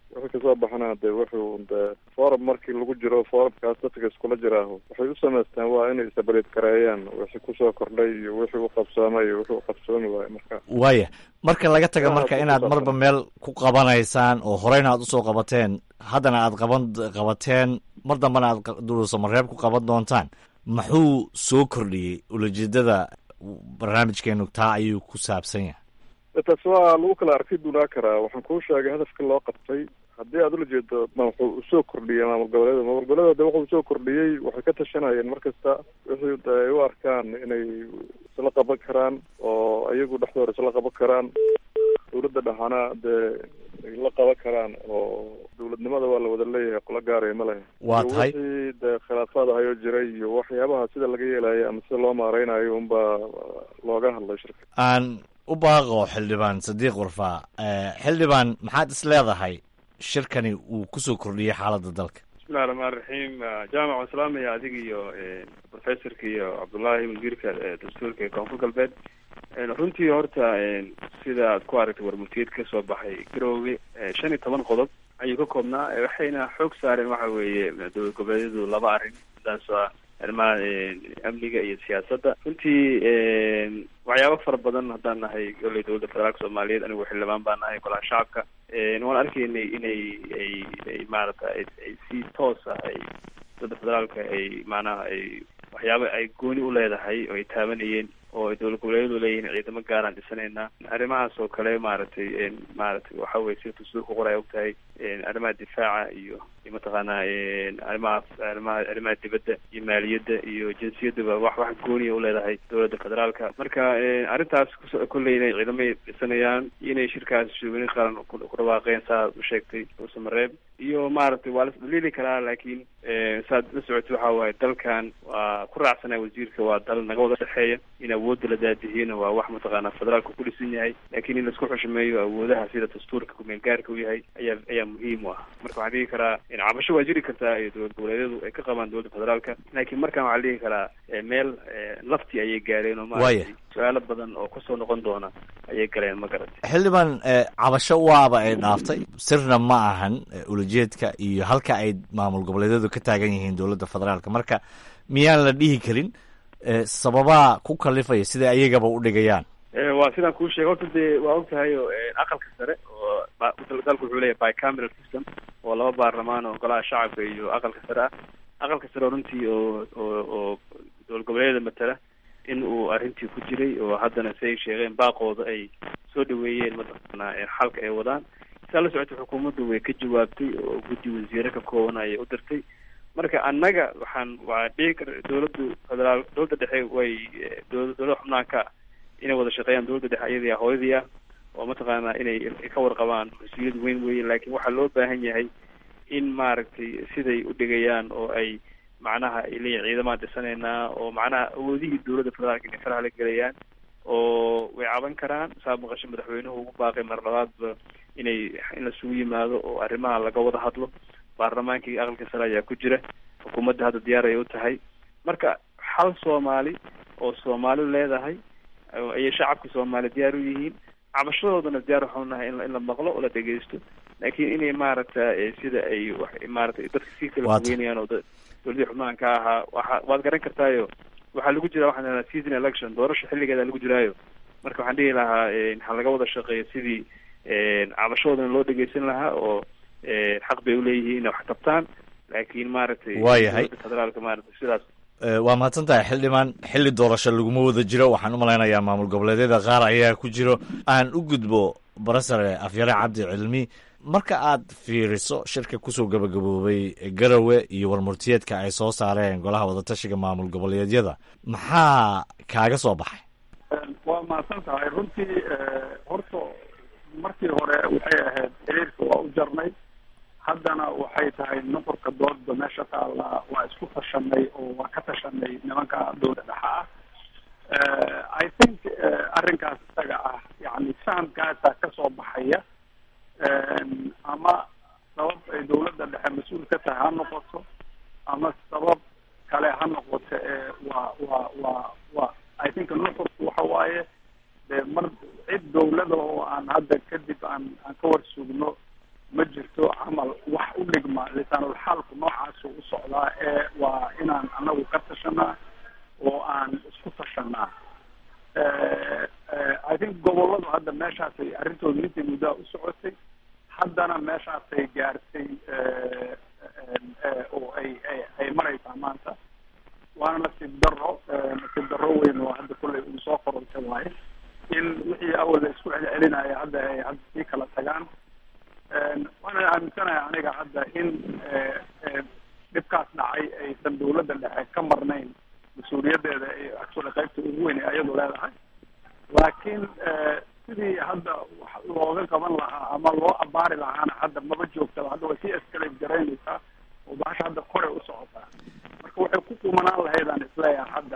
wixii kasoo baxana de wuxuu de forum markii lagu jiro forumkaas dadka iskula jiraaho waxay u samaysteen waa inay isabaliid kareeyaan wixii kusoo kordhay iyo wixii u qabsoomay iyo wixii u qabsoomi waayo marka waaya marka laga taga Ah, marka ku inaad saabsan. marba meel ku qabanaysaan oo horeyna aad usoo qabateen haddana aad qaban qabateen mar dambena aad qa- dulusamareeb ku qaban doontaan muxuu soo kordhiyey ulajeedada barnaamijkeenu taa ayuu ku saabsan yahay De taas waa lagu kala arki dunaa karaa waxaan kuu sheegay hadafkii loo qabtay haddii aad ula jeedo ma wuxuu usoo kordhiyey maamul goboleeda maamul goboleeda de wuxuu usoo kordhiyey waxay ka tashanayeen mar kasta wixii de ay u arkaan inay isla qaban karaan oo iyagu dhexdooda isla qaban karaan dowladda dhexana dee ay la qaban karaan oo dowladnimada waa la wada leeyahay qolo gaaraya ma lehe Waa iyo tahay. wixii dee khilaafaad ahayoo jiray iyo waxyaabaha sida laga yeelayo ama sida loo maareynayo unbaa looga hadlay shirka aan u baaqo xildhibaan sadiiq warfaa Eh, xildhibaan maxaad is leedahay shirkani uu kusoo kordhiyey xaaladda dalka bismillahi raxmaan raxiim jaamac waan salaamaya adiga iyo professorka iyo cabdullaahi wasiirka eh, dastuurka ee koonfur galbeed Eh, runtii horta eh, sida aad ku aragtay warmultiyeed ka soo baxay garoowe eh, shan iyo toban qodob ayuu ka koobnaa Eh, waxayna xoog saareen waxa weeye dowlad goboleedyadu laba arrin midaas waa arrimaha eh, amniga iyo siyaasadda runtii eh, waxyaabo fara badan haddaan nahay goley dowladda federaalka soomaaliyeed anigu xildhibaan baan nahay golaha shacabka Eh, waan arkaynay inay ay ay maarata ay ay si toos ah ay dowladda federaalka ay macnaha ay waxyaabo ay gooni u leedahay oo ay taabanayeen oo ay dowlad goboleedyadu leeyihiin ciidamo gaaraan dhisanaynaa arrimahaas oo kale maaragtay en maaragtay waxa weye sida dastuurka qoray og tahay en arrimaha difaaca iyo iyo mataqaanaa en arrimaha arrimaha arrimaha dibadda iyo maaliyadda iyo jinsiyadaba wax wax gooniya u leedahay dowladda federaalka marka en arrintaas kus- kolley inay ciidamo ay dhisanayaan iyo inay shirkaas shirweyne qaran ku ku dhawaaqeen saa u sheegtay dhuusamareeb iyo maaragtay waa la isdhaliili karaa laakiin eh, saad la socotay waxa waaye dalkan waa ku raacsanaya wasiirka waa dal naga wada dhexeeya in awoodda la daadihiyana waa wax mataqaanaa federaalka ku dhisan yahay laakiin in laisku xushmeeyo awoodaha sida dastuurka kumeel gaarka u yahay ayaa ayaa muhiim u ah marka waxaan dhihi karaa in cabasho waa jiri kartaa iyo dowlad goboleedyadu ay ka qabaan dowladda federaalka laakiin markaan waxaan dhihi karaa eh, meel eh, lafti ayay gaareen oo Waaya. maaragtay su-aalo badan oo kusoo noqon doona ayay galeen ma garatay xildhibaan eh, cabasho waaba ay dhaaftay sirna ma ahan eh, ulajeedka iyo halka ay maamul goboleedyadu ka taagan yihiin dowladda federaalka marka miyaan la dhihi karin eh, sababaa ku kalifaya sida ayagaba u dhigayaan Eh, waa sidaan kuu sheegay horta dee waa og tahay oo eh, aqalka sare oo ba- dal- dalku wuxuu leeyahay bicameral system oo laba baarlamaan oo golaha shacabka iyo aqalka sare ah aqalka sare oo runtii oo oo oo dowlad goboleedyada matala in uu arrintii ku jiray oo haddana si ay sheegeen baaqooda ay soo dhaweeyeen mataqaanaa eh, xalka ay wadaan saa la socotay xukuumaddu way ka jawaabtay oo guddi wasiire ka kooban ayay u dirtay marka annaga waxaan waa dhihi kar dowladdu federaal dowladda dhexe way eh, dowlad dowlada xubnaha ka ah inay wada shaqeeyaan dowladda dhexe ayadii ah hooyadii ah oo mataqaanaa inay ka warqabaan mas-uuliyad weyn weeye laakiin waxaa loo baahan yahay in maaragtay siday u dhigayaan oo ay macnaha ay leeyihin ciidamaan dhisanaynaa oo macnaha awoodihii dowladda federaalka inay faraha la gelayaan oo way caban karaan saa maqasho madaxweynuhu ugu baaqay mar labaadba inay in lasugu yimaado oo arrimaha laga wada hadlo baarlamaankii aqalka sare ayaa ku jira xukuumadda hadda diyaar ay u tahay marka hal soomaali oo soomaali leedahay oo ayay shacabka soomaali diyaar u yihiin cabashadoodana diyaar waxau nahay in la- in la maqlo oo la dhegeysto laakiin inay maaragta eh, sida ay wax maaragtay dadka sii kala Waata. fogeynayaan oo da- dowladii xubnahan ka ahaa waxa waad garan kartaayo waxaa lagu jira waxaan dhahnaa season election doorasho xilligeeda lagu jiraayo marka waxaan dhihi lahaa eh, ha laga wada shaqeeyo sidii eh, cabashadoodana loo dhegeysan lahaa oo eh, xaq bay uleeyihiin inay wax qabtaan laakiin maaragtay Waayahay. dowladda federaalka maaragtay sidaas Eh, waa mahadsan tahay xildhibaan xilli doorasho laguma wada jiro waxaan u malaynayaa maamul goboleedyada qaar ayaa ku jiro aan u gudbo barasare afyare cabdi cilmi marka aad fiiriso shirka kusoo gabagaboobay garowe iyo warmurtiyeedka ay soo saareen golaha wadatashiga maamul goboleedyada maxaa kaaga soo baxay waa mahadsan tahay runtii eh, horta markii hore waxay ahayd xiriirka waa u jarnay haddana waxay tahay nuqurka doodda meesha taalla waa isku tashanay oo waa ka tashanay nimanka dowla dhexa ah Eh, i think eh, arrinkaas isaga ah yani fahamkaasa kasoo baxaya Em, ama sabab ay dowladda dhexe mas-uul ka tahay ha noqoto ama sabab kale ha noqoto ee waa waa waa waa i think nuxurku waxa waaye dee mar cid dowlada oo aan hadda kadib aan aan ka war sugno ma jirto camal wax u dhigma lisaanulxaalku noocaasu u socdaa ee waa inaan anagu ka tashanaa oo aan isku tashanaa i think goboladu hadda meeshaasay arrintooda intii muddaa u socotay haddana meeshaasay gaartay oo ay ay ay maraysaa maanta waana nasiib daro nasiib daro weyn oo hadda kollay uu soo qororta waaye in wixii awal la isku celcelinaya hadda ay hadda sii kala tagaan waana aaminsanahay aniga hadda in dhibkaas dhacay aysan dawladda dhexe ka marnayn mas-uuliyaddeeda actually qaybta ugu weyn ee ayadu leedahay laakiin sidii hadda wax looga qaban lahaa ama loo abaari lahaana hadda maba joogtaba hadda way sii escalate garaynaysaa oo bahasha hadda kore u socotaa marka waxay ku kumanaan lahaydaan isleeyahay hadda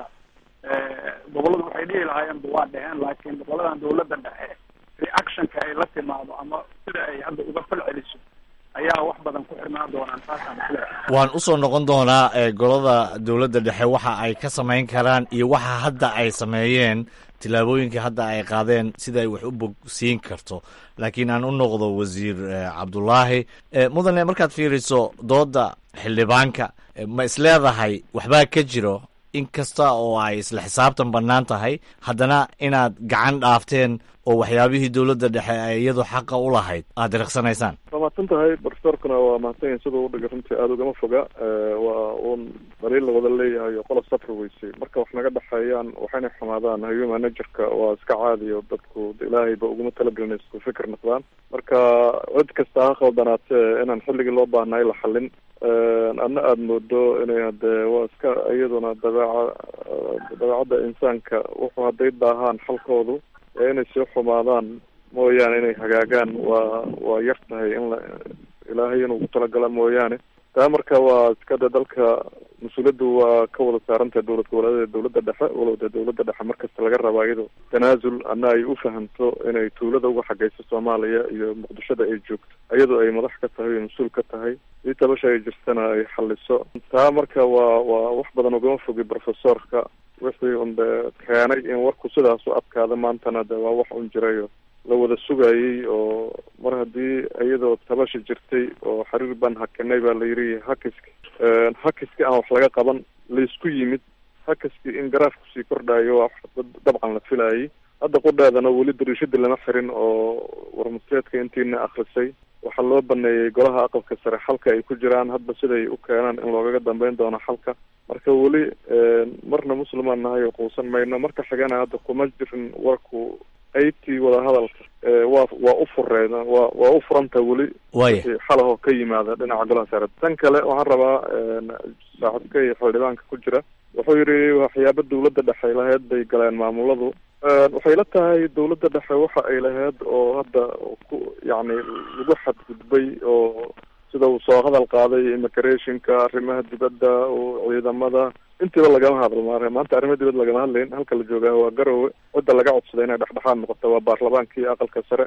goboladu waxay dhihi lahaayeenba waa dheheen laakiin goboladan dawladda dhexe reactionka ay la timaado ama sida ay hadda uga fal celiso ayaa wax badan ku xirnaan doonaan saasaan isleeyahay waan u soo noqon doonaa ee golada dowladda dhexe waxa ay ka samayn karaan iyo waxa hadda ay sameeyeen tillaabooyinkii hadda ay qaadeen sida ay wax u bogsiin karto laakiin aan u noqdo wasiir cabdulaahi mudane markaad fiiriso dooda xildhibaanka ma isleedahay waxbaa ka jiro in kasta oo ay isla xisaabtan bannaan tahay haddana inaad gacan dhaafteen oo waxyaabihii dowladda dhexe ay iyadu xaqa u lahayd aad diriqsanaysaan waa mahadsan tahay profesorkuna waa mahadsan yahin siduu udhigay runtii aada ugama foga waa uun daliil la wada leeyahay oo qola safri weysay marka wax naga dhexeeyaan waxayna xumaadaan hayo managerka waa iska caadiyo dadku ilaahayba uguma talagelin isku fikir noqdaan marka cid kasta ha khaldanaatee inaan xilligii loo baahnay la xallin adna aada moodo inay hadee waa iska iyaduna dabeeca dabeecadda insaanka wuxuu hadday daahaan xalkoodu ee inay sii xumaadaan mooyaane inay hagaagaan waa waa yar tahay in la ilaahay inuu ku talagala mooyaane taa marka waa iska de dalka mas-uuliyaddu waa ka wada saarantahay dowlad goboleedyada dowladda dhexe walow dee dowladda dhexe markasta laga rabaa iyado tanaasul ana ay u fahamto inay tuulada uga xagayso soomaaliya iyo muqdishada ay joogto iyadoo ay madax ka tahay o mas-uul ka tahay si tabasha ay jirtana ay xaliso taa marka waa waa wax badan ugama fogi profesorka wixii un de keenay in warku sidaas u adkaada maantana de waa wax un jirayo la wada sugayey oo mar haddii iyadoo tabashi jirtay oo xiriir baan hakinay baa la yidhi hakiski hakiski aan wax laga qaban laysku yimid hakiski in garaafku sii kordhayo waa dabcan la filayay hadda qudheedana weli dariishadii lama xirin oo warmuseedka intiina akrisay waxaa loo baneeyey golaha aqalka sare xalka ay ku jiraan hadba siday u keenaan in loogaga dambeyn doono xalka marka weli marna muslimaan nahay oo quusan mayno marka xigana hadda kuma jirin warku aybtii wadahadalka waa waa u fureed waa waa u furanta weli Waaya. xalahoo ka yimaada dhinaca golaha sare tan kale waxaan rabaa saaxiibka iyo xildhibaanka ku jira wuxuu yidhi waxyaaba dawladda dhexe ay lahayd bay galeen maamuladu waxay la tahay dawladda dhexe waxa ay lahayd oo hadda ku yacni lagu xadgudbay oo sida uu soo hadal qaaday immigrationka arrimaha dibadda oo ciidamada intiiba lagama hadlo maare maanta arrimaha dibadda lagama hadlayn halka la joogaa waa garowe cidda laga codsaday inay dhexdhexaad noqoto waa baarlamaankii aqalka sare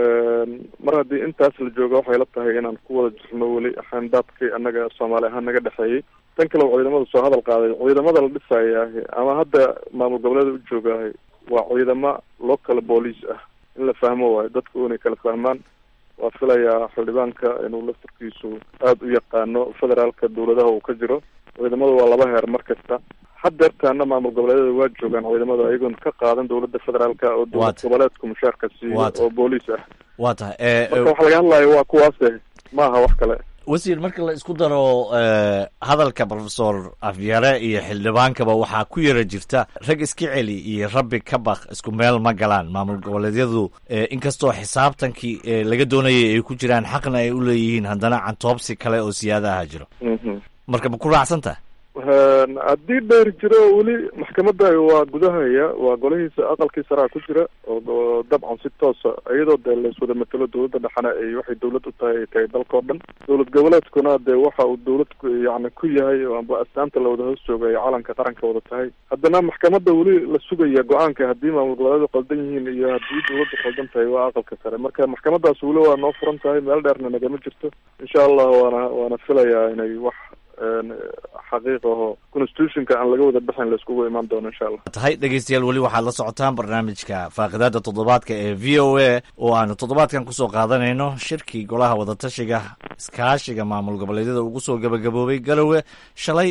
mar haddii intaas la jooga waxay la tahay inaan ku wada jirno weli xandaadkii annaga soomaali ahaan naga dhexeeyey tan kale uu ciidamada soo hadal qaaday ciidamada la dhisayaahi ama hadda maamul goboleeda u joogaahi waa ciidamo local police ah in la fahmo waayo dadku inay kala fahmaan waa filayaa xildhibaanka inuu laftarkiisu aada u yaqaano federaalka dawladaha uu ka jiro ciidamadu waa laba heer mar kasta hadeertaana maamul goboleedyada waa joogaan ciidamadu ayagoon ka qaadan dawladda federaalka oo dowlad Waata. goboleedku mushaarka siiyo Waata. oo booliis ah waa tahay Eh, marka waxa laga hadlayo waa kuwaase maaha wax kale wasiir marka la isku daro eh, hadalka profesor afyare iyo xildhibaankaba waxaa ku yara jirta rag iska celi iyo rabbi ka baq isku meel ma galaan maamul goboleedyadu eh, inkastoo xisaabtankii eh, laga doonayay ay ku jiraan xaqna ay u leeyihiin haddana cantoobsi kale oo siyaadaha jiro Mhm. marka ma ku raacsan tahay Een, haddii dheer jiro weli maxkamadda waa gudahaya waa golihiisa aqalkii saraa ku jira oo oo dabcan si toosa iyadoo dee laiswada matelo dowladda dhexena ay waxay dowlad u tahay ay tahay dalkao dhan dowlad goboleedkuna dee waxa uu dowlad ku yacni ku yahay oo amba astaanta la wada hoos jooga ay calanka qaranka wada tahay haddana maxkamadda weli la sugaya go-aanka haddii maamul goboleedu qaldan yihiin iyo haddii dowladdu qaldan tahay waa aqalka sare marka maxkamadaas weli waa noo furan tahay meel dheerna nagama jirto insha allah waana waana filayaa inay wax een, xaqiiq aho constitutionka aan laga wada baxayn laiskugu imaan doono insha allah tahay dhegeystayaal weli waxaad la socotaan barnaamijka faaqidaada toddobaadka ee v o a oo aanu toddobaadkan kusoo qaadanayno shirkii golaha wadatashiga iskaashiga maamul goboleedyada ugu soo gabagaboobay garowe shalay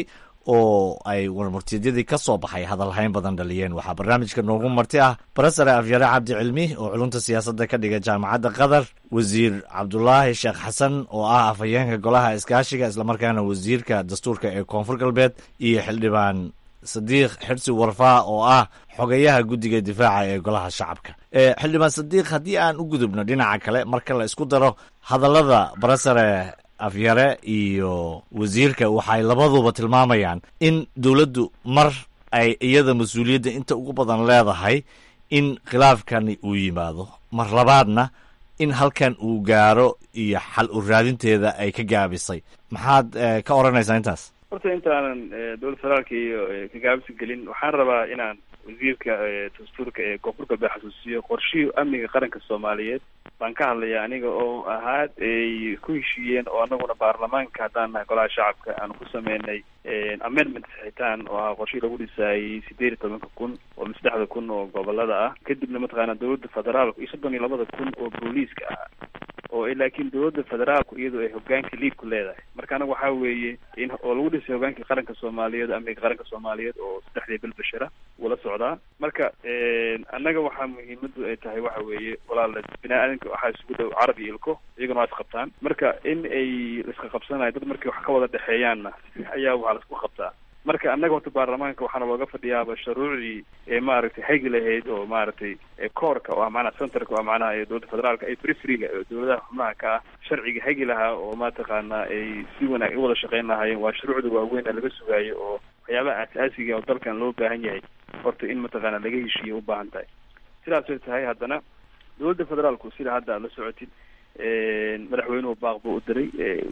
oo ay warmurtiyadyadii ka soo baxay hadalhayn badan dhaliyeen waxaa barnaamijka noogu marti ah barasare afyare cabdi cilmi oo culunta siyaasadda ka dhiga jaamacadda qatar wasiir cabdulaahi sheekh xasan oo ah afhayeenka golaha iskaashiga islamarkaana wasiirka dastuurka ee koonfur galbeed iyo xildhibaan sadiiq xirsi warfaa oo ah xogayaha guddiga difaaca ee golaha shacabka xildhibaan sadiiq haddii aan u gudubno dhinaca kale marka la isku daro hadallada barasare afyare iyo wasiirka waxay labaduba tilmaamayaan in dowladdu mar ay iyada mas-uuliyadda inta ugu badan leedahay in khilaafkani uu yimaado mar labaadna in halkan uu gaaro iyo xal u raadinteeda ay ka gaabisay maxaad ka odhanaysaa intaas horta intaanan dowladda federaalka iyo ka gaabisi gelin waxaan rabaa inaan wasiirka dastuurka ee koonfur galbeed xasuusiyo qorshihii amniga qaranka soomaaliyeed baan ka hadlaya aniga oo ahaad ay ku heshiiyeen oo anaguna baarlamaanka haddaan nahay golaha shacabka aanu ku sameynay amendment saxitaan oo ahaa qorshihii lagu dhisaayay sideed iyo tobanka kun oo saddexda kun oo gobolada ah kadibna mataqaana dowladda federaalku iyo soddon iyo labada kun oo booliiska ah oo laakiin dowladda federaalku iyadoo ay hogaanka liidku leedahay marka anaga waxaa weeye in oo lagu dhisay hogaanka qaranka soomaaliyeed amniga qaranka soomaaliyeed oo saddexdii bil bashira wula socdaa marka annaga waxaa muhiimadu ay tahay waxa weeye walaal bini aadanka waxaa isugu dhow carab iyo ilko iyaguna waa isqabtaan marka in ay iska qabsanayo dad markay wax ka wada dhexeeyaanna ayaa waxaa laisku qabtaa marka annaga horta baarlamaanka waxaana looga fadhiyaaba shuruucdii ee maaragtay hagi lahayd oo maaragtay koorka oo ah macnaha centerka oo ah macnaha ee dowladda federaalka ay periferiga oo dowladaha xubnaha ka ah sharciga hagi lahaa oo mataqaana ay si wanaag u wada shaqeyn lahaayeen waa shuruucda waaweyn ee laga sugaayo oo waxyaabaha asaasiga oo dalkan loo baahan yahay horta in mataqaana laga heshiiyo u baahan tahay sidaasay tahay haddana dowladda federaalku sida hadda aad la socotid madaxweynuhu baaq buu u diray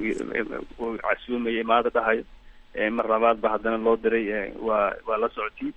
uu casuumaya imaada dhahayo mar labaad ba haddana loo diray waa waa la socotay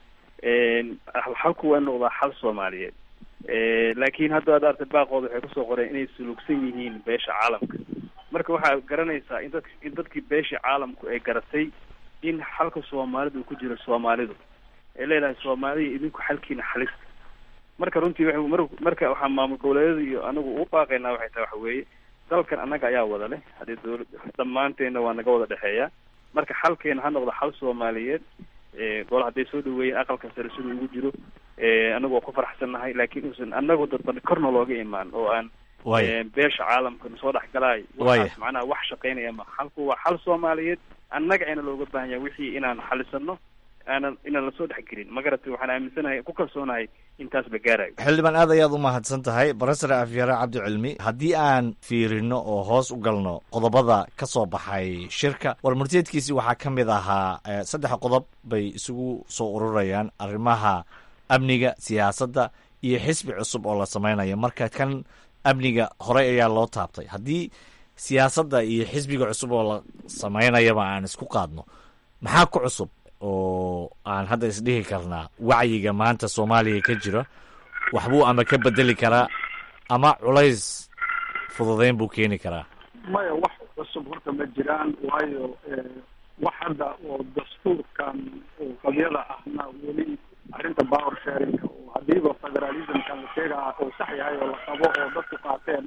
xalku waa noqdaa xal soomaaliyeed laakiin hadda ad artay baaqooda waxay kusoo qoreen inay sulugsan yihiin beesha caalamka marka waxaa garanaysaa in dad in dadkii beesha caalamku ay garatay in xalka soomaalida uu ku jiro soomaalidu ay leedahay soomaaliya idinku xalkiina xalista marka runtii wa mar marka waxaa maamul goboleedyada iyo anagu ugu baaqaynaa waxay tahay waxa weeye dalkan annaga ayaa wada leh haddii dowla dhammaanteenna waa naga wada dhexeeya marka xalkeena ha noqdo xal soomaaliyeed gol hadday soo dhaweeyeen aqalka sare siduu ugu jiro anagu waa ku faraxsannahay laakiin uusan anagu dadban korna looga imaan oo aan beesha caalamka nasoo dhexgalaay waxaas macnaha wax shaqaynaya ma xalku waa xal soomaaliyeed annaga ayna looga baahan yahay wixii inaan xalisano aanan inaan lasoo dhexgelin magarata waxaan aaminsanahay ku kalsoonahay intaas la gaarayo xildhibaan aad ayaad u mahadsan tahay barasare afyare cabdicilmi haddii aan fiirino oo hoos u galno qodobada ka soo baxay shirka warmurteedkiisi waxaa ka mid ahaa saddex qodob bay isugu soo ururayaan arrimaha amniga siyaasadda iyo xisbi cusub oo la samaynayo marka kan amniga horey ayaa loo taabtay haddii siyaasadda iyo xisbiga cusub oo la samaynayaba aan isku qaadno maxaa ku cusub oo aan hadda isdhihi karnaa wacyiga maanta soomaaliya ka jira waxbuu ama ka bedeli karaa ama culays fududeyn buu keeni karaa maya wax cusub horta ma jiraan waayo wax hadda oo dastuurkan oo qabyada ahna weli arrinta power sharinga oo hadiiba federalismkan la sheegaa oo sax yahay oo la qabo oo dadku qaateen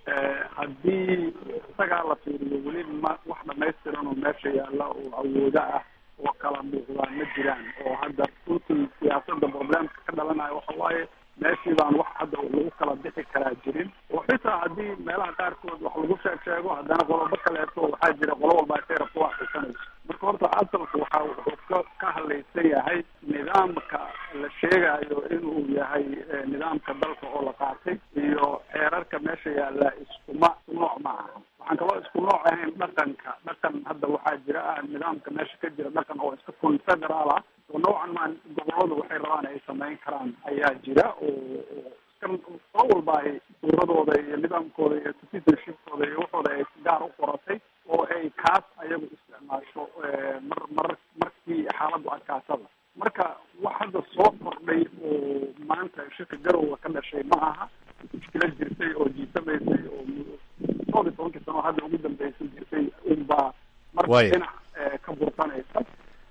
haddii isagaa la fiiriyo weli ma wax dhamaystiran oo meesha yaalla oo awoodo ah oo kala muuqdaan ma jiraan oo hadda runtii siyaasadda problemka ka dhalanayo waxa waaye meeshii baan wax hadda lagu kala bixi karaa jirin oo xitaa haddii meelaha qaarkood wax lagu sheeg sheego haddana qolobo kaleeto waxaa jira qolo walba ay sayra ku aqisanayso marka horta asalku waxa wuxuu ka ka hadlaysan yahay nidaamka la sheegayo inuu yahay nidaamka dalka oo la qaatay iyo xeerarka meesha yaalla iskuma isku nooc ma aha waxaan kaloo isku nooc ahayn dhaqanka dhaqan hadda waxaa jira ah nidaamka meesha ka jira dhaqan oo iska confederaal ah oo noocan maa goboladu waxay rabaan ay samayn karaan ayaa jira oo qolo walba ay suuradooda iyo nidaamkooda iyo citizenshipkooda iyo waxooda ay gaar u qoratay oo ay kaas ayagu isticmaasho mar mar markii xaaladdu adkaatada marka wax hadda soo kordhay oo maanta shirka garowga ka dhashay ma aha mushkila jirtay oo jiisamaysay oo sood iyo tobankii sano hadda ugu dambeysay jirtay unbaa marka dhinac ka bursanaysa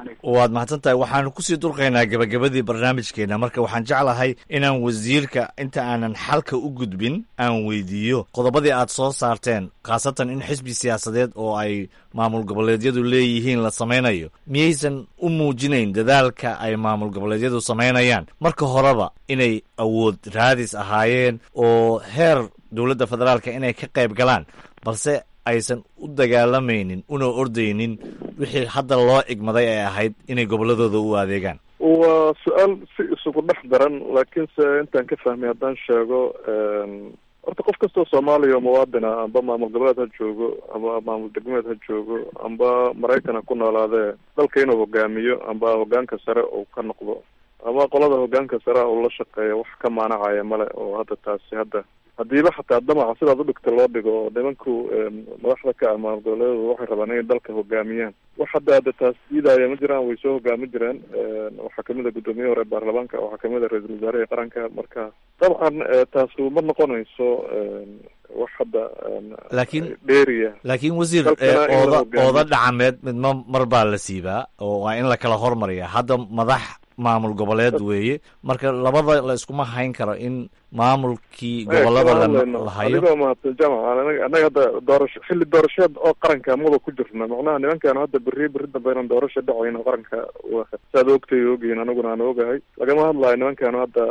aniga waad mahadsan tahay waxaanu kusii durqaynaa gabagabadii barnaamijkeena marka waxaan jeclahay inaan wasiirka inta aanan xalka u gudbin aan weydiiyo qodobadii aad soo saarteen khaasatan in xisbi siyaasadeed oo ay maamul goboleedyadu leeyihiin la samaynayo miyaysan u muujinayn dadaalka ay maamul goboleedyadu samaynayaan marka horeba inay awood raadis ahaayeen oo heer dowladda federaalka inay ka qayb galaan balse aysan u dagaalamaynin una ordaynin wixii hadda loo igmaday ay ahayd inay gobolladooda u adeegaan waa su-aal si isugu dhex daran laakiinse intaan ka fahmay haddaan sheego horta qof kastoo soomaaliya oo muwaadina amba maamul goboleed ha joogo amba maamul degmeed ha joogo amba maraykan ha ku noolaadee dalka inuu hogaamiyo amba hogaanka sare uu ka noqdo ama qolada hogaanka sare uu la shaqeeya wax ka maanacaya male oo hadda taasi hadda hadiiba xataa damaca sidaad udhigta loo dhigo oo nimanku madaxda ka ah maamul goboleedyadu waxay rabaan inay dalka hogaamiyaan wax hadda hadda taas diidaya ma jiraan way soo hogaami jireen waxaa kamid a guddoomiye hore baarlamaanka waxaa kamid a ra-iisul wasaaraha qaranka marka dabcan taasu ma noqonayso wax hadda laakiin dheeriya laakiin wasiir ooda ooda dhacameed midma mar baa la siibaa oo waa in la kala hormariya hadda madax maamul goboleed weeye marka labada la iskuma hayn karo in maamulkii gobolada la hayo adigoo mahadsan jamac annaga hadda doorasho xilli doorasheed oo qaranka mada ku jirna macnaha nimankan hadda berri berri dambe inaan doorasho dhacayn oo qaranka saad ogtay ogyihiin anaguna aan ogahay lagama hadlayo nimankan hadda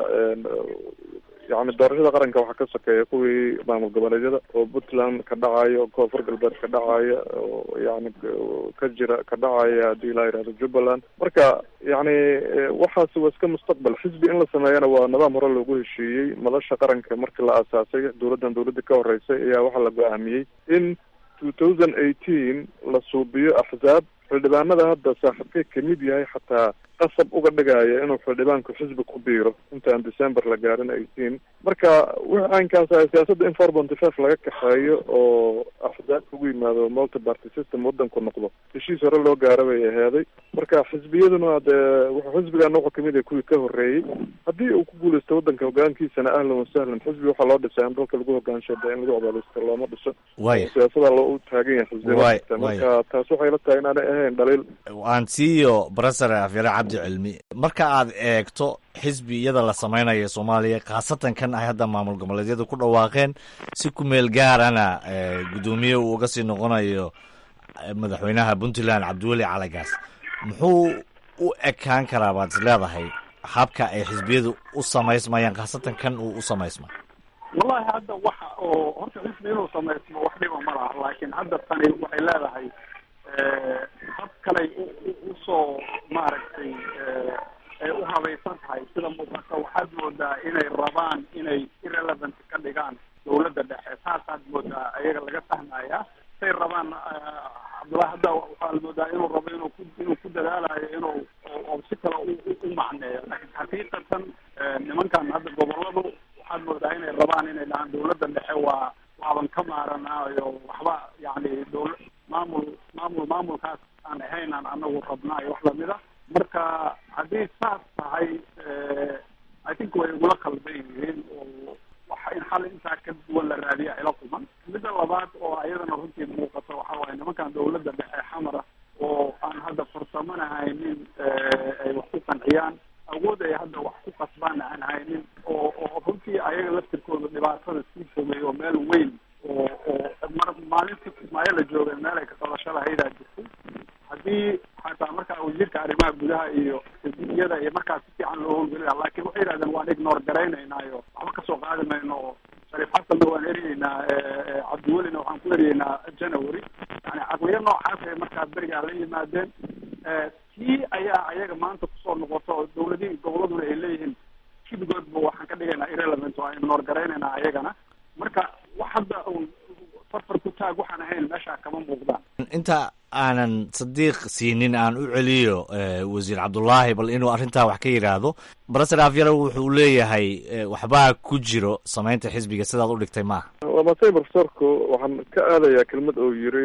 yani doorashada qaranka waxaa ka sokeeya kuwii maamul goboleedyada oo puntland ka dhacaya oo koonfur galbeed ka dhacaya oo yani ka jira ka dhacaya haddii laa yihahdo jubbaland marka yani waxaasi waa iska mustaqbal xisbi in la sameeyana waa nidaam hore loogu heshiiyey madasha qaranka markii la aasaasay dowladdan dowladda ka horeysay ayaa waxaa la go-aamiyey in two thousand eighteen la suubiyo axzaab xildhibaanada hadda saaxiibkay kamid yahay xataa qasab uga dhigaya inuu xildhibaanku xisbi ku biiro intaan december la gaarin eighteen marka wixii aynkaas ah siyaasadda in four ponty five laga kaxeeyo oo axzaab ugu yimaado multi party system waddanku noqdo heshiis hore loo gaaro bay aheeday marka xisbiyaduna dee wuxuu xisbigan wuxuu kamid yahay kuwii ka horreeyey haddii uu ku guuleysto waddanka hogaankiisana ahlan wasahlan xisbi waxaa loo dhisay in dalka lagu hogaansho de in lagu codaaleysto looma dhiso Waaya. siyaasada loo u taagan yahay Waay- xisbiya waaya. marka taas waxay la tahay inaanay ahayn dhaliil aan siiyo brofesor afyare cabdi cilmi marka aad eegto xisbiyada la samaynayo soomaaliya khaasatan kan ay hadda maamul goboleedyada ku dhawaaqeen si ku meel gaarana eh, guddoomiye uu uga sii noqonayo eh, madaxweynaha puntland cabdiweli calagaas muxuu u ekaan karaa baad is leedahay habka ay xisbiyadu u samaysmayaan khaasatan kan uu u samaysma wallahi hadda waxa oo horta xisbi inuu samaysmo wax dhiba ma laha laakiin hadda tani waxay leedahay hab kaley u- u- usoo maaragtay eh, ay u habaysan tahay sida muuqata waxaad moodaa inay rabaan inay irrelevant ka dhigaan dowladda dhexe saasaad moodaa ayaga laga fahmaya say rabaan eh, cabdullahi hadda waxaa la moodaa inuu rabo inuu ku inuu ku dadaalayo inuu oo- oo si kale u- u- u macneeyo laakiin xaqiiqatan eh, nimankan hadda goboladu waxaad moodaa inay rabaan inay dhahaan dowladda dhexe waa waaban ka maaranaayo waxba yani dowla maamul maamul maamulkaas aan ahayn aan anagu rabnaa iyo wax lamida marka haddii saas tahay eh, i think way igula qalban yihiin oo waxa in xal intaa ka duwan la raadiya ila kuman midda labaad oo ayadana runtii muuqata waxa waaye nimankan dowladda dhexe xamara oo aan hadda farsamana haynin eh, ay wax ku qanciyaan awood ay hadda wax ku qasbaan aan haynin oo oo runtii ayaga laftirkooda dhibaatada sii fogay oo meel weyn oo oo mar maalintii kismaayo la joogay meel ay ka qabasho lahaydaa jirtay haddii xataa markaa wasiirka arrimaha gudaha iyo iyada iyo markaas si fiican loo howlgeli lahaa laakiin waxay yidhahdeen waan ignore garaynaynaayo waxba kasoo qaadi mayno oo shariif xasanna waan eryeynaa cabdiwelina waxaan ku eryeynaa january yani caqliyo noocaas ay markaa berigaa la yimaadeen Eh, tii ayaa ayaga maanta kusoo noqota oo dowladihii goboladuna ay leeyihiin shibigoodba waxaan ka dhigaynaa irrelevant oo aan ignore garaynaynaa ayagana marka wax hadda uun farfar ku taag waxaan ahayn meeshaa kama muuqdaan inta aanan sadiiq siinin aan u celiyo eh, wasiir cabdulaahi bal inuu arrintaa wax ka yidhaahdo barasar afyare wuxuu leeyahay waxbaa ku jiro samaynta xisbiga sidaad u dhigtay maaha waa maasay profesorku waxaan ka aadayaa kelmad uu yiri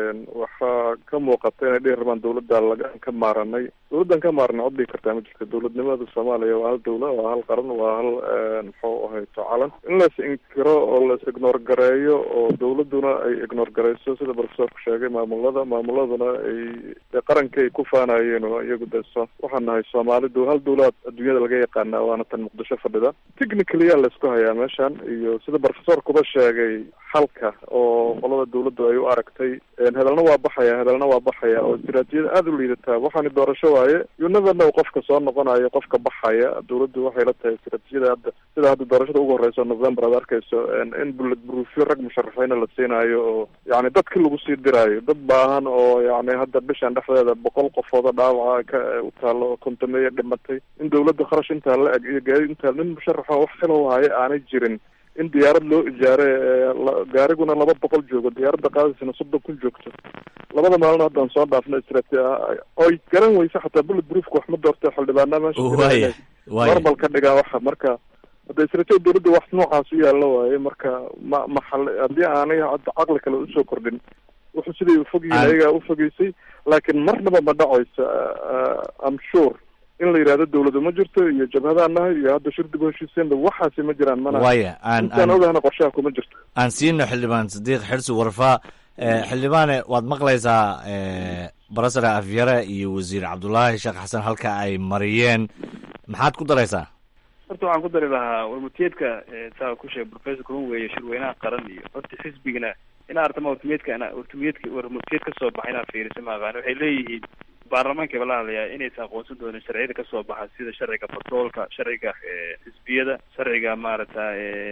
waxaa ka muuqata inay dhihi rabaan dawladda lagaan ka maaranay dawladdan ka maaranay cod dhigi kartaa ma jirto dawladnimada soomaaliya waa hal dawla waa hal qaran waa hal muxuu ahayto calan in las inkiro oo las ignoor gareeyo oo dawladduna ay ignoor gareyso sida profesorku sheegay maamulada maamuladuna ay dee qaranka ay ku faanayeen oo iyagu de so waxaan nahay soomaalidu hal dawla adduunyada laga yaqaana waana tan muqdisho fadhida technically yaa laysku hayaa meeshan iyo sida profesorkuba sheegay xalka oo qolada dawladdu ay u aragtay hebelna waa baxaya hebelna waa baxaya oo istiraatijiyada aada u liidataa waxaani doorasho waaye you never know qofka soo noqonayo qofka baxaya dawladdu waxay la tahay istiraatijiyada hadda sida hadda doorashada ugu horeyso november aad arkayso in bullet proofyo rag musharaxiina la siinayo oo yani dadki lagu sii diraayo dad baahan oo yani hadda bishan dhexdeeda boqol qofooda dhaawaca ka u taalo kontameeya dhimatay in dawladda kharash intaa la eg iyo gaari intaa nin musharaxo wax xilow haayo aanay jirin in diyaarad loo ijaare gaariguna laba boqol joogo diyaaradda qaadaysana soddon kun joogto labada maalin haddaan soo dhaafno istraati oy garan weyse xataa bullet proofka wax ma doorta xildhibaana meesha normal ka dhigaa waxa marka hadda istraatiya dawladda wax noocaas u yaalla waaye marka ma maxal haddii aanay hadda caqli kale usoo kordhin wuxuu siday ufogyihin ayagaa ufogeysay laakiin marnaba ma dhacayso am sure in la yidhahdo dawladu ma jirto iyo jabhadaan nahay iyo hadda shirdigu heshiiseenba waxaasi ma jiraan mana waya aan intaan ogahna qorshaha kuma jirto aan siino xildhibaan sadiiq xirsi warfaa xildhibaane waad maqlaysaa barasare afyare iyo wasiir cabdullaahi sheekh xasan halka ay mariyeen maxaad ku daraysaa horta waxaan ku dari lahaa warmutiyeedka saa ku sheegay professor kurun weeye shirweynaha qaran iyo horta xisbigana inaa artama wartumiyeedka ina wartumiyeedka warmutiyeed kasoo baxa inaad fiirisa ma aqaan waxay leeyihiin baarlamaanka bala hadlayaa inaysan aqoonsan doonin sharciyada kasoo baxa sida sharciga batroolka sharciga xisbiyada sharciga maaragta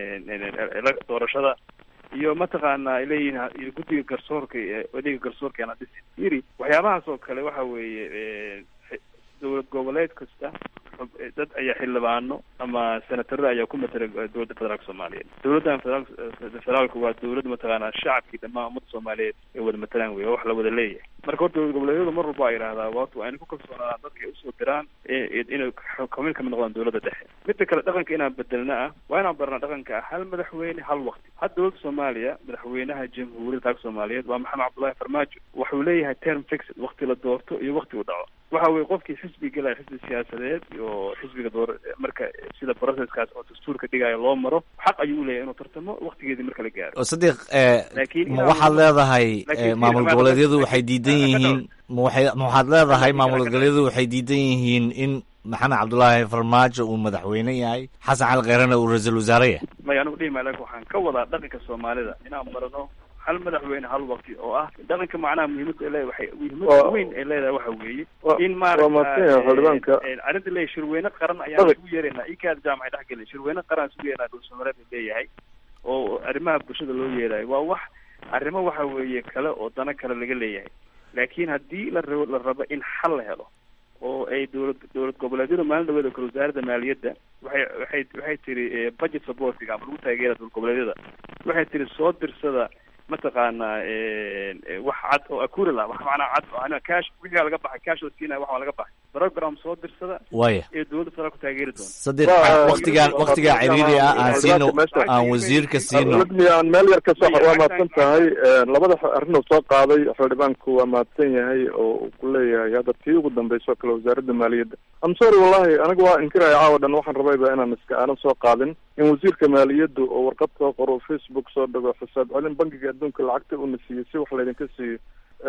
doorashada iyo mataqaana ay leeyihiin guddiga garsoorka adeega garsoorka ana dhisi yiri waxyaabahaas oo kale waxa weeye dowlad goboleed kasta dad ayaa xildhibaano ama senataro ayaa ku matala dowladda federaalka soomaaliyeed dowladdan federaal federaalka waa dowlad mataqaana shacabkii dhammaan ummadda soomaaliyeed ay wada matalaan wey oo wax la wada leeyahay marka horta dowlad goboleedyadu mar walba a yidhahdaa waatu waa inay ku kalsoonaadaan dadka ay usoo diraan inay xubin kamid noqdaan dowladda dhexe midda kale dhaqanka inaan bedelna ah waa inaan barnaa dhaqanka ah hal madaxweyne hal waqti had dowladda soomaaliya madaxweynaha jamhuuriyadda dalka soomaaliyeed waa maxamed cabdullahi farmaajo wuxuu leeyahay term fixed waqti la doorto iyo waqti uu dhaco waxa weye qofkii xisbi galaya xisbi siyaasadeed iyo xisbiga door marka sida processkaas oo dastuurka dhigaayo loo maro xaq ayuu uleeyahay inuu tartamo waqtigeedii marka la gaaro sadiiq ma waxaad leedahay maamul goboleedyadu waxay diidan yihiin mawaay ma waxaad leedahay maamul goboleedyadu waxay diidan yihiin in maxamed cabdullaahi farmaajo uu madaxweyne yahay xasan cali kheyrena uu ra-iisul wasaare yahay maya anigu dhihi maayo waxaan ka wadaa dhaqanka soomaalida inaan marano hal madaxweyne hal waqti oo ah dhaqanka macnaha muhiimada ay leedahay waxay muhiimada weyn ay leedahay waxa weeye in maaragta arrinta leeyahay shirweyne qaran ayaan isugu yeeraynaa ikaad jaamacay dhex gelin shirweyne qaran isugu yeeranaa dhulsamareed leeyahay oo arrimaha bulshada loo yeelayo waa wax arrimo waxa weeye kale oo dana kale laga leeyahay laakiin haddii la rabo la rabo in xal la helo oo ay dowlad dowlad goboleedyadu maalin dhaweed oo kale wasaaradda maaliyadda waxay waxay waxay tiri budget supportiga ama lagu taageera dowlad goboleedyada waxay tiri soo dirsada mataqaana wax cad oo akural ah wax macnaa cad oo cash wixii laga baxay cash oo siinaya wax waa laga baxay program soo dirsada waya ee dowladda federal ku taageeri doonto sadiq waqtigaan waqtigaa ciriiri ah aan siino aan wasiirka siino aan meel yar ka soo waa mahadsan tahay labada arrin uu soo qaaday xildhibaanku waa mahadsan yahay oo uu ku leeyahay hadda tii ugu dambayso kale wasaaradda maaliyadda am sorry wallahi aniga waa inkiraya caawa dhan waxaan rabayba inaan iska aanan soo qaadin in wasiirka maaliyadda oo warqad soo qoro facebook soo dhago xisaab celin bankiga adduunka lacagta uuna siiyey si wax laydinka siiyo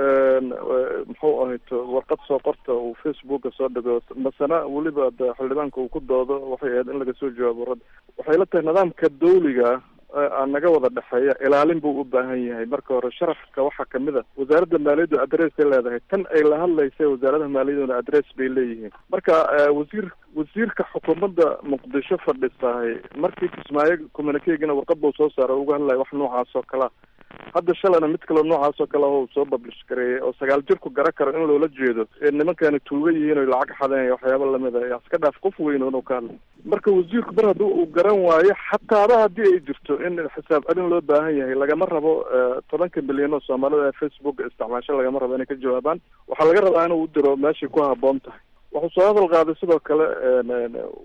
muxuu ahayto warqad soo qorta uu facebooka soo dhigo masana weliba de xildhibaanka uu ku doodo waxay ahayd in laga soo jawaabo rad waxay la tahay nidaamka dawliga aan naga wada dhexeeya ilaalin buu u baahan yahay marka hore sharafka waxaa kamid a wasaaradda maaliyaddu adressay leedahay tan ay la hadlaysa wasaaradaha maaliyaduna adress bay leeyihiin marka wasiir wasiirka xukuumadda muqdisho fadhisahay markii kismaayo communikegana warqad buu soo saaray uga hadlaya wax noocaas oo kalea hadda shalayna mid kaleo noocaas oo kale oo soo publish gareeyay oo sagaal jirku gara karo in loola jeedo ee nimankani tuuga yihiin oy lacag xadeen waxyaaba lamid a iska dhaaf qof weyn oonu ka hadlay marka wasiirku mar haddii uu garan waayo xataaba haddii ay jirto in xisaab celin loo baahan yahay lagama rabo tobanka milyan oo soomaalida ee facebook isticmaasho lagama rabo inay ka jawaabaan waxaa laga rabaa inuu u diro meeshay ku haboon tahay wuxuu soo hadal qaaday sidoo kale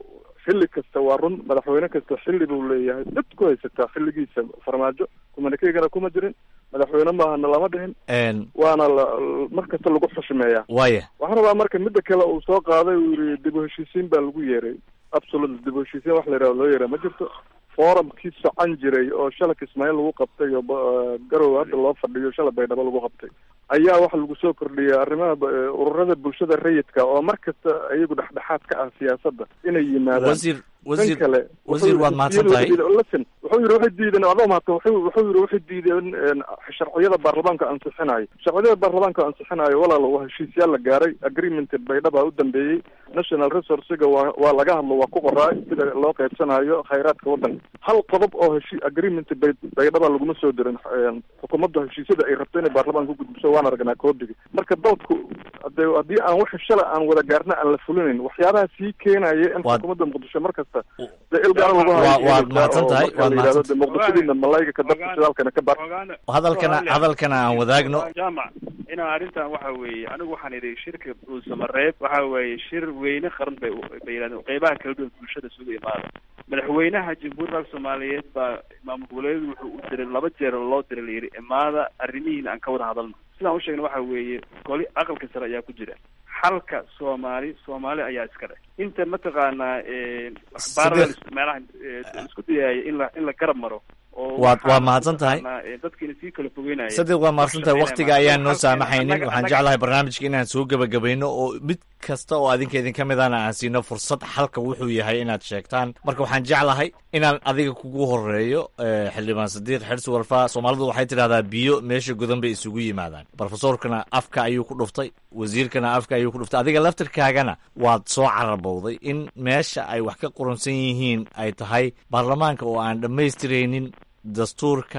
xilli kasta waa run madaxweyne kasta xilli buu leeyahay dad ku haysataa xilligiisa farmaajo kumanikeygana kuma jirin madaxweyne maahana lama dhihin waana la mar kasta lagu xushmeeyaa waya waxaan rabaa marka midda kale uu soo qaaday uu yiri dib u heshiisiin baa lagu yeeray absolute dib u heshiisiin wax la yidhahdo loo yeeray ma jirto forumkii socon jiray oo shalak ismaaciil lagu qabtay oo garow hadda loo fadhiyo shala baydhabo lagu qabtay ayaa waxa lagu soo kordhiyay arrimaha ururada bulshada rayidka oo mar kasta iyagu dhexdhexaad ka ah siyaasadda inay yimaadaan wasiir wasiir kale wasiir waad mahadsan tahay listen wuxuu yiri waxay diideen adoo mahadsan wuxuu wuxuu yiri waxay diideen sharciyada baarlamaanka ansixinayo sharciyada baarlamaanka ansixinayo walaal waa heshiisyaal la gaaray agreement baydhaba u dambeeyey national resourcega waa waa laga hadlo waa ku qoraay sida loo qaybsanayo khayraadka waddanka hal qodob oo heshi agreement bay baydhaba laguma soo dirin xukuumadda heshiisyada ay rabto inay baarlamaanka ku gudbiso waan aragnaa koobdigi marka dalku hade haddii aan wixi shala aan wada gaarna aan la fulinayn waxyaabaha sii keenaya in xukuumadda muqdisho markasta de ilgaara lagu waad mahadsan tahay waad mahadsan de muqdishadiina malayga ka darta shidaalkana ka bar hadalkana hadalkana aan wadaagno jaamac inaan arrintan waxa weeye anigu waxaan idhi shirka dhuusamareeb waxa weeye shir weyne qaran bay bay yidhahdeen qeybaha kala duwan bulshada isugu imaada madaxweynaha jamhuuriyadda soomaaliyeed baa maamul goboleedu wuxuu u diray laba jeer loo diray layidhi imaada arrimihiina aan ka wada hadalno sidaan usheegna waxa weeye goli aqalka sare ayaa ku jira xalka soomaali soomaali ayaa iska leh inta mataqaanaa parallel meelaha isku dayaaya in la in la garab maro waad waa mahadsan tahay dadkiina sii kala fogeynaya sadiq waa mahadsan tahay waktiga ayaan noo saamaxaynin waxaan jeclahay barnaamijka inaan soo gebagabayno oo mid kasta oo adinka idinka midana aan siino fursad xalka wuxuu yahay inaad sheegtaan marka waxaan jeclahay inaan adiga kugu horeeyo xildhibaan sadiiq xirsi warfa soomaalidu waxay tidhahdaa biyo meesha godan bay isugu yimaadaan brofesorkana afka ayuu ku dhuftay wasiirkana afka ayuu ku dhuftay adiga laftirkaagana waad soo carabowday in meesha ay wax ka qoransan yihiin ay tahay baarlamaanka oo aan dhammaystiraynin dastuurka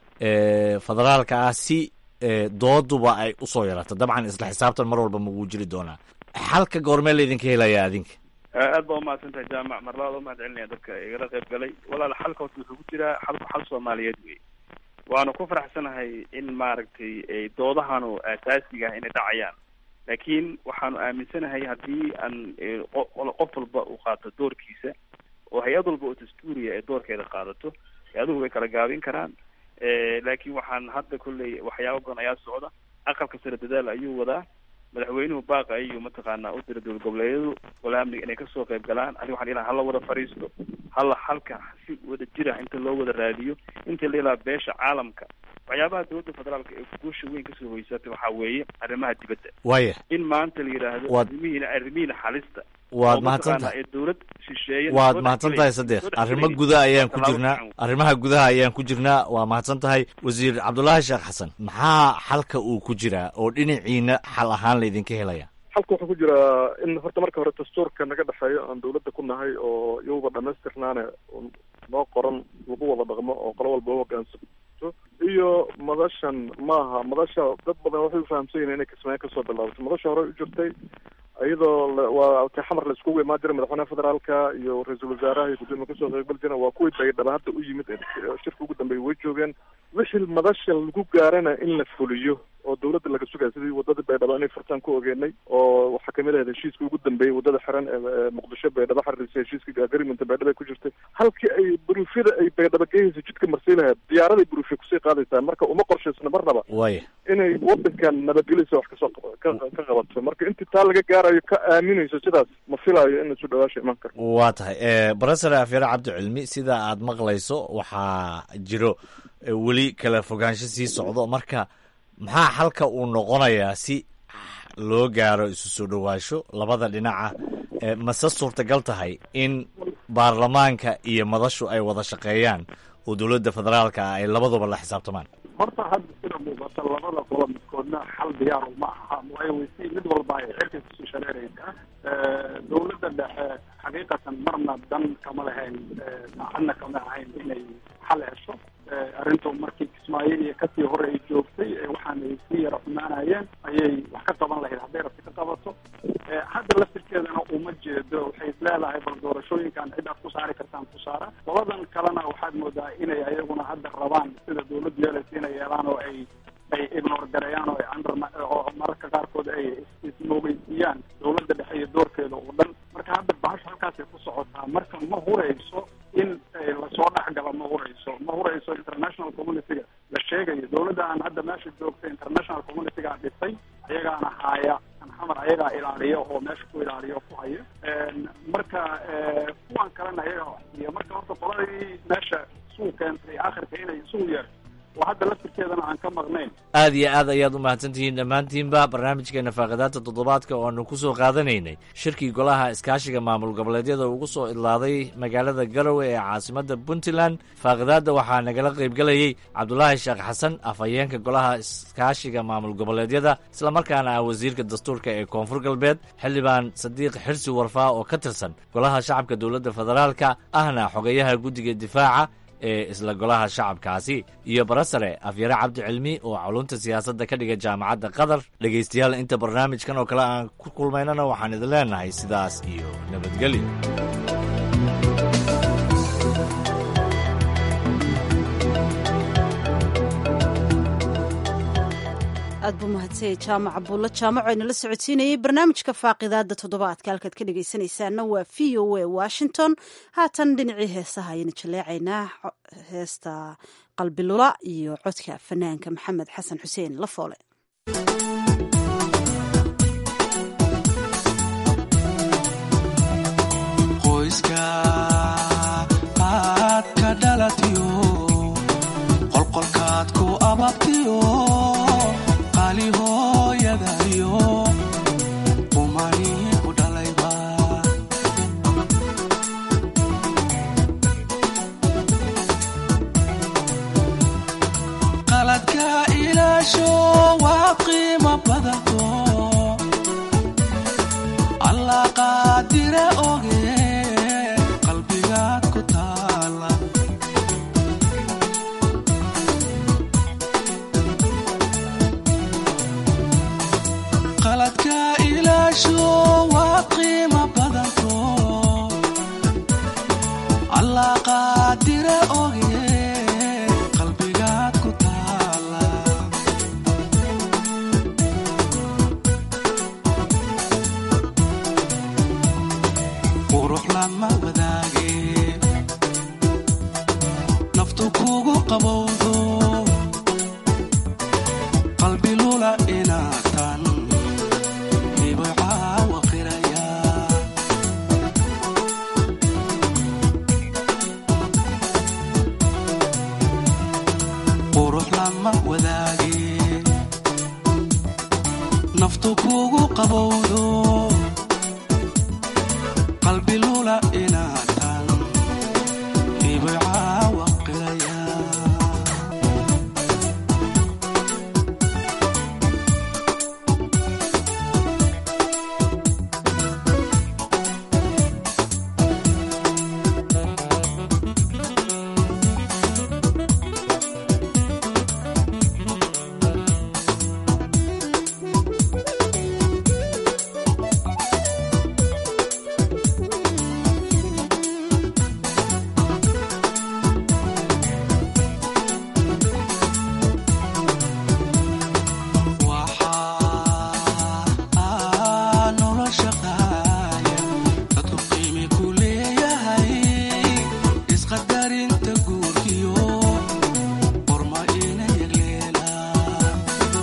federaalka ah si dooduba ay usoo yarato dabcan isla xisaabtan mar walba maguu jiri doonaa xalka goormee laydinka helaya adinka aad baa umahadsan tahay jaamac mar labaad umahad celinaya dadka igala qayb galay walaal xalka horta wuxuu ku jiraa xalku xal soomaaliyeed wey waanu ku faraxsanahay in maaragtay doodahanu asaasiga ah inay dhacayaan laakiin waxaanu aaminsanahay haddii aan qof walba uu qaato doorkiisa oo hay-ad walba oo dastuuriya ee doorkeeda qaadato hay-aduhu way kala gaabin karaan laakiin waxaan hadda kolley waxyaaba badan ayaa socda aqalka sare dadaal ayuu wadaa madaxweynuhu baaqa ayuu mataqaanaa u dira dowlad goboleedyadu golaha amniga inay kasoo qayb galaan aniga waxaan ilaha hala wada fadhiisto hala halka si wada jira inta loo wada raadiyo inta la ilaa beesha caalamka waxyaabaha dowladda federaalka ee guusha weyn kasoo hoysatay waxaa weeye arrimaha dibadda waya in maanta la yidhaahdo Waad- arrimihiina arrimihiina xalista waad oo mahadsan mataqaanaa tahay ee dowlad shisheeye waad soo mahadsan dhex tahay gelay- sadeeq soo dhex arrimo gelay- gudaha ayaan ku tallaabo jirnaa fiican. arrimaha gudaha ayaan ku jirnaa waa mahadsan tahay wasiir cabdulaahi sheekh xasan maxaa xalka uu ku jiraa oo dhinaciina xal ahaan laydinka helaya xalka wuxuu ku jiraa in horta marka hore dastuurka naga dhexeeyo aan dawladda ku nahay oo iyaguba dhamaystirnaane oo noo qoran lagu wada dhaqmo oo qolo walba u hoggaansanto iyo madashan maaha madasha dad badan waxay ufahamsan yihiin inay kismaayo kasoo bilaabato madasha hore u jirtay iyadoo la- waa ka xamar la iskugu imaan jiray madaxweynaha federaalka iyo ra-iisul wasaaraha iyo gudoomiye kasoo qaybgal jireen waa kuwii baydhaba hadda u yimid ee shirka ugu dambeeya way joogeen wixii madasha lagu gaarana in la fuliyo oo dawladda laga sugaya sidii wadada baydhabo inay furtaan ku ogeynay oo waxaa kamid ahayd heshiiska ugu dambeeyey wadada xiran ee ee muqdisho baydhabo xariirsa heshiiska agreementa baydhabo ay ku jirtay halkii ay buruufyada ay baydhabo geyhaysa jidka marsii lahayd diyaaraday buruufya kusii qaadaysaa marka uma qorshaysna marnaba waya inay wadankan nabadgelisa wax kasoo qab- ka ka qabato marka intii taa laga gaarayo ka aaminayso sidaas ma filayo in isu dhawaasha iman karto waa tahay barofesor afyare cabdicilmi sida aad maqlayso waxaa jiro eh, weli kala fogaansho sii socdo marka maxaa xalka uu noqonayaa si loo gaaro isu soo dhowaasho labada dhinaca eh, mase suurtagal tahay in baarlamaanka iyo madashu ay wada shaqeeyaan oo dowladda federaalka ah ay labaduba la xisaabtamaan horta hadda sida muuqata labada qolo midkoodna xal diyaar uma aha waayo waysi mid walba ay xilka kusoo shareeraysaa dowladda dhexe xaqiiqatan marna dan kama lahayn daacadna kama ahayn inay xal hesho arrintu markii kismaayo iyo kasii hore ay joogtay ee waxaanay sii yara xumaanayeen ayay wax ka qaban lahayd hadday rabti ka qabato hadda laftirkeedana uma jeedo waxay isleedahay bal doorashooyinkan cidaad ku saari kartaan ku saara qoladan kalena waxaad moodaa inay ayaguna hadda rabaan sida dowladdu yeelaysa inay yeelaan oo ay ay ignore gareeyaan oo ay under oo mararka qaarkood ay is- ismoogeysiiyaan dowladda dhexe iyo doorkeeda oo dhan marka hadda bahasha halkaasay ku socotaa marka international communityga la sheegayo dowladda aan hadda meesha joogta international communityga dhisay ayagaana haaya kan xamar ayagaa ilaaliya oo meesha ku ilaaliya oo ku haya marka kuwan kalena ayagaa waxsiiya marka horta qoladii meesha isugu keentay akhirka inay isugu yeerto oo hadda laftirkeedana aan ka maqnayn aad iyo aad ayaad u mahadsantihiin dhammaantiinba barnaamijkeena faaqidaadta toddobaadka oo aanu ku soo qaadanaynay shirkii golaha iskaashiga maamul goboleedyada ugu soo idlaaday magaalada garowe ee caasimadda puntland faaqidaadda waxaa nagala qaybgelayey cabdulaahi sheekh xasan afhayeenka golaha iskaashiga maamul goboleedyada islamarkaana ah wasiirka dastuurka ee koonfur galbeed xildhibaan sadiiq xirsi warfaa oo ka tirsan golaha shacabka dowladda federaalka ahna xogeyaha guddiga difaaca ee isla golaha shacabkaasi iyo barasare afyare cabdi cilmi oo culunta siyaasadda ka dhiga jaamacadda qatar dhegaystayaal inta barnaamijkan oo kale aan ku kulmaynana waxaan idin leenahay sidaas iyo nabadgelyo aad buu mahadsanyay jaamaca buulla jaamaco aynala socodsiinayey barnaamijka faaqidaadda toddobaadka halkaad ka dhegaysanaysaana waa v o a washington haatan dhinacii heesaha ayaynu jaleecaynaa heesta qalbilula iyo codka fanaanka maxamed xasan xuseen lafoole qoyska aad ka dhalatiyo qolqolkaad ku ababtiyo qalihooyadayo umani ku dhalayba qaladka ilaasho waa qiimo badanto allah qaadire oge qalbigaad ku taala qaladka ilaasho waa qiimo badanto allah qaadire oge qalbigaad ku taala qurux lama wadaage naftu kugu qabowdo qalbi lula inaatan ibcaawa qiraya qurux lama wadaage naftu kugu qabowdo qalbi lula inaatan ibcaawa qiraya waxaa nolosha qaaya dadku qiimi ku leeyahay isqadarinta guurkiyo qorma ina yagleelaan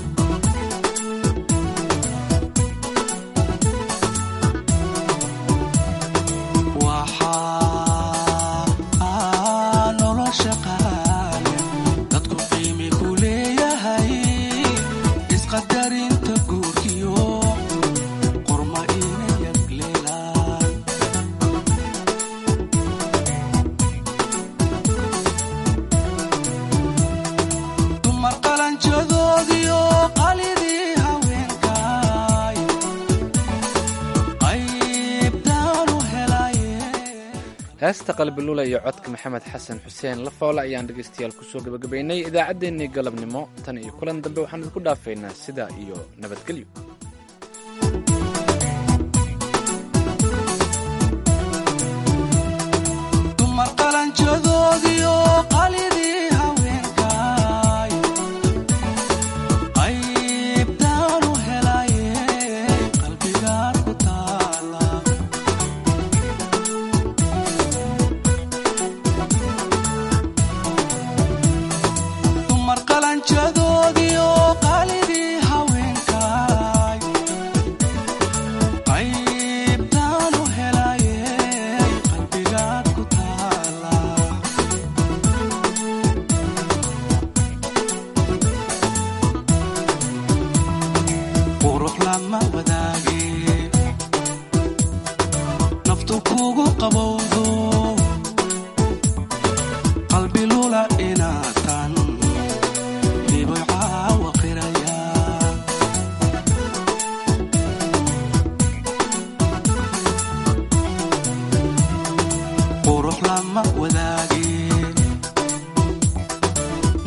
waxaa nolosha qaaya dadku qiimi ku leeyahay isqadarinta guurkiyo qorma ina yagleelaan dumar qalanjadoodiyo qalidii haweenkaay qaybtaanu helaye heesta qalbilula iyo codka maxamed xasan xuseen lafoole ayaan dhegaystayaal kusoo gebagabaynay idaacaddeenii galabnimo tan iyo kulan dambe waxaan idinku dhaafaynaa sidaa iyo nabadgelyo dumar qalanjadoodiyo qalidii haweenkaay qaybtaanu helaye qalbigaad ku taala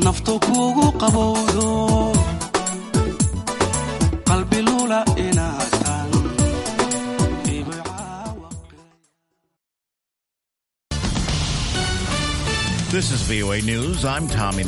naftu kugu qabowdo qalbi lula inaasan This is VOA News. I'm Tommy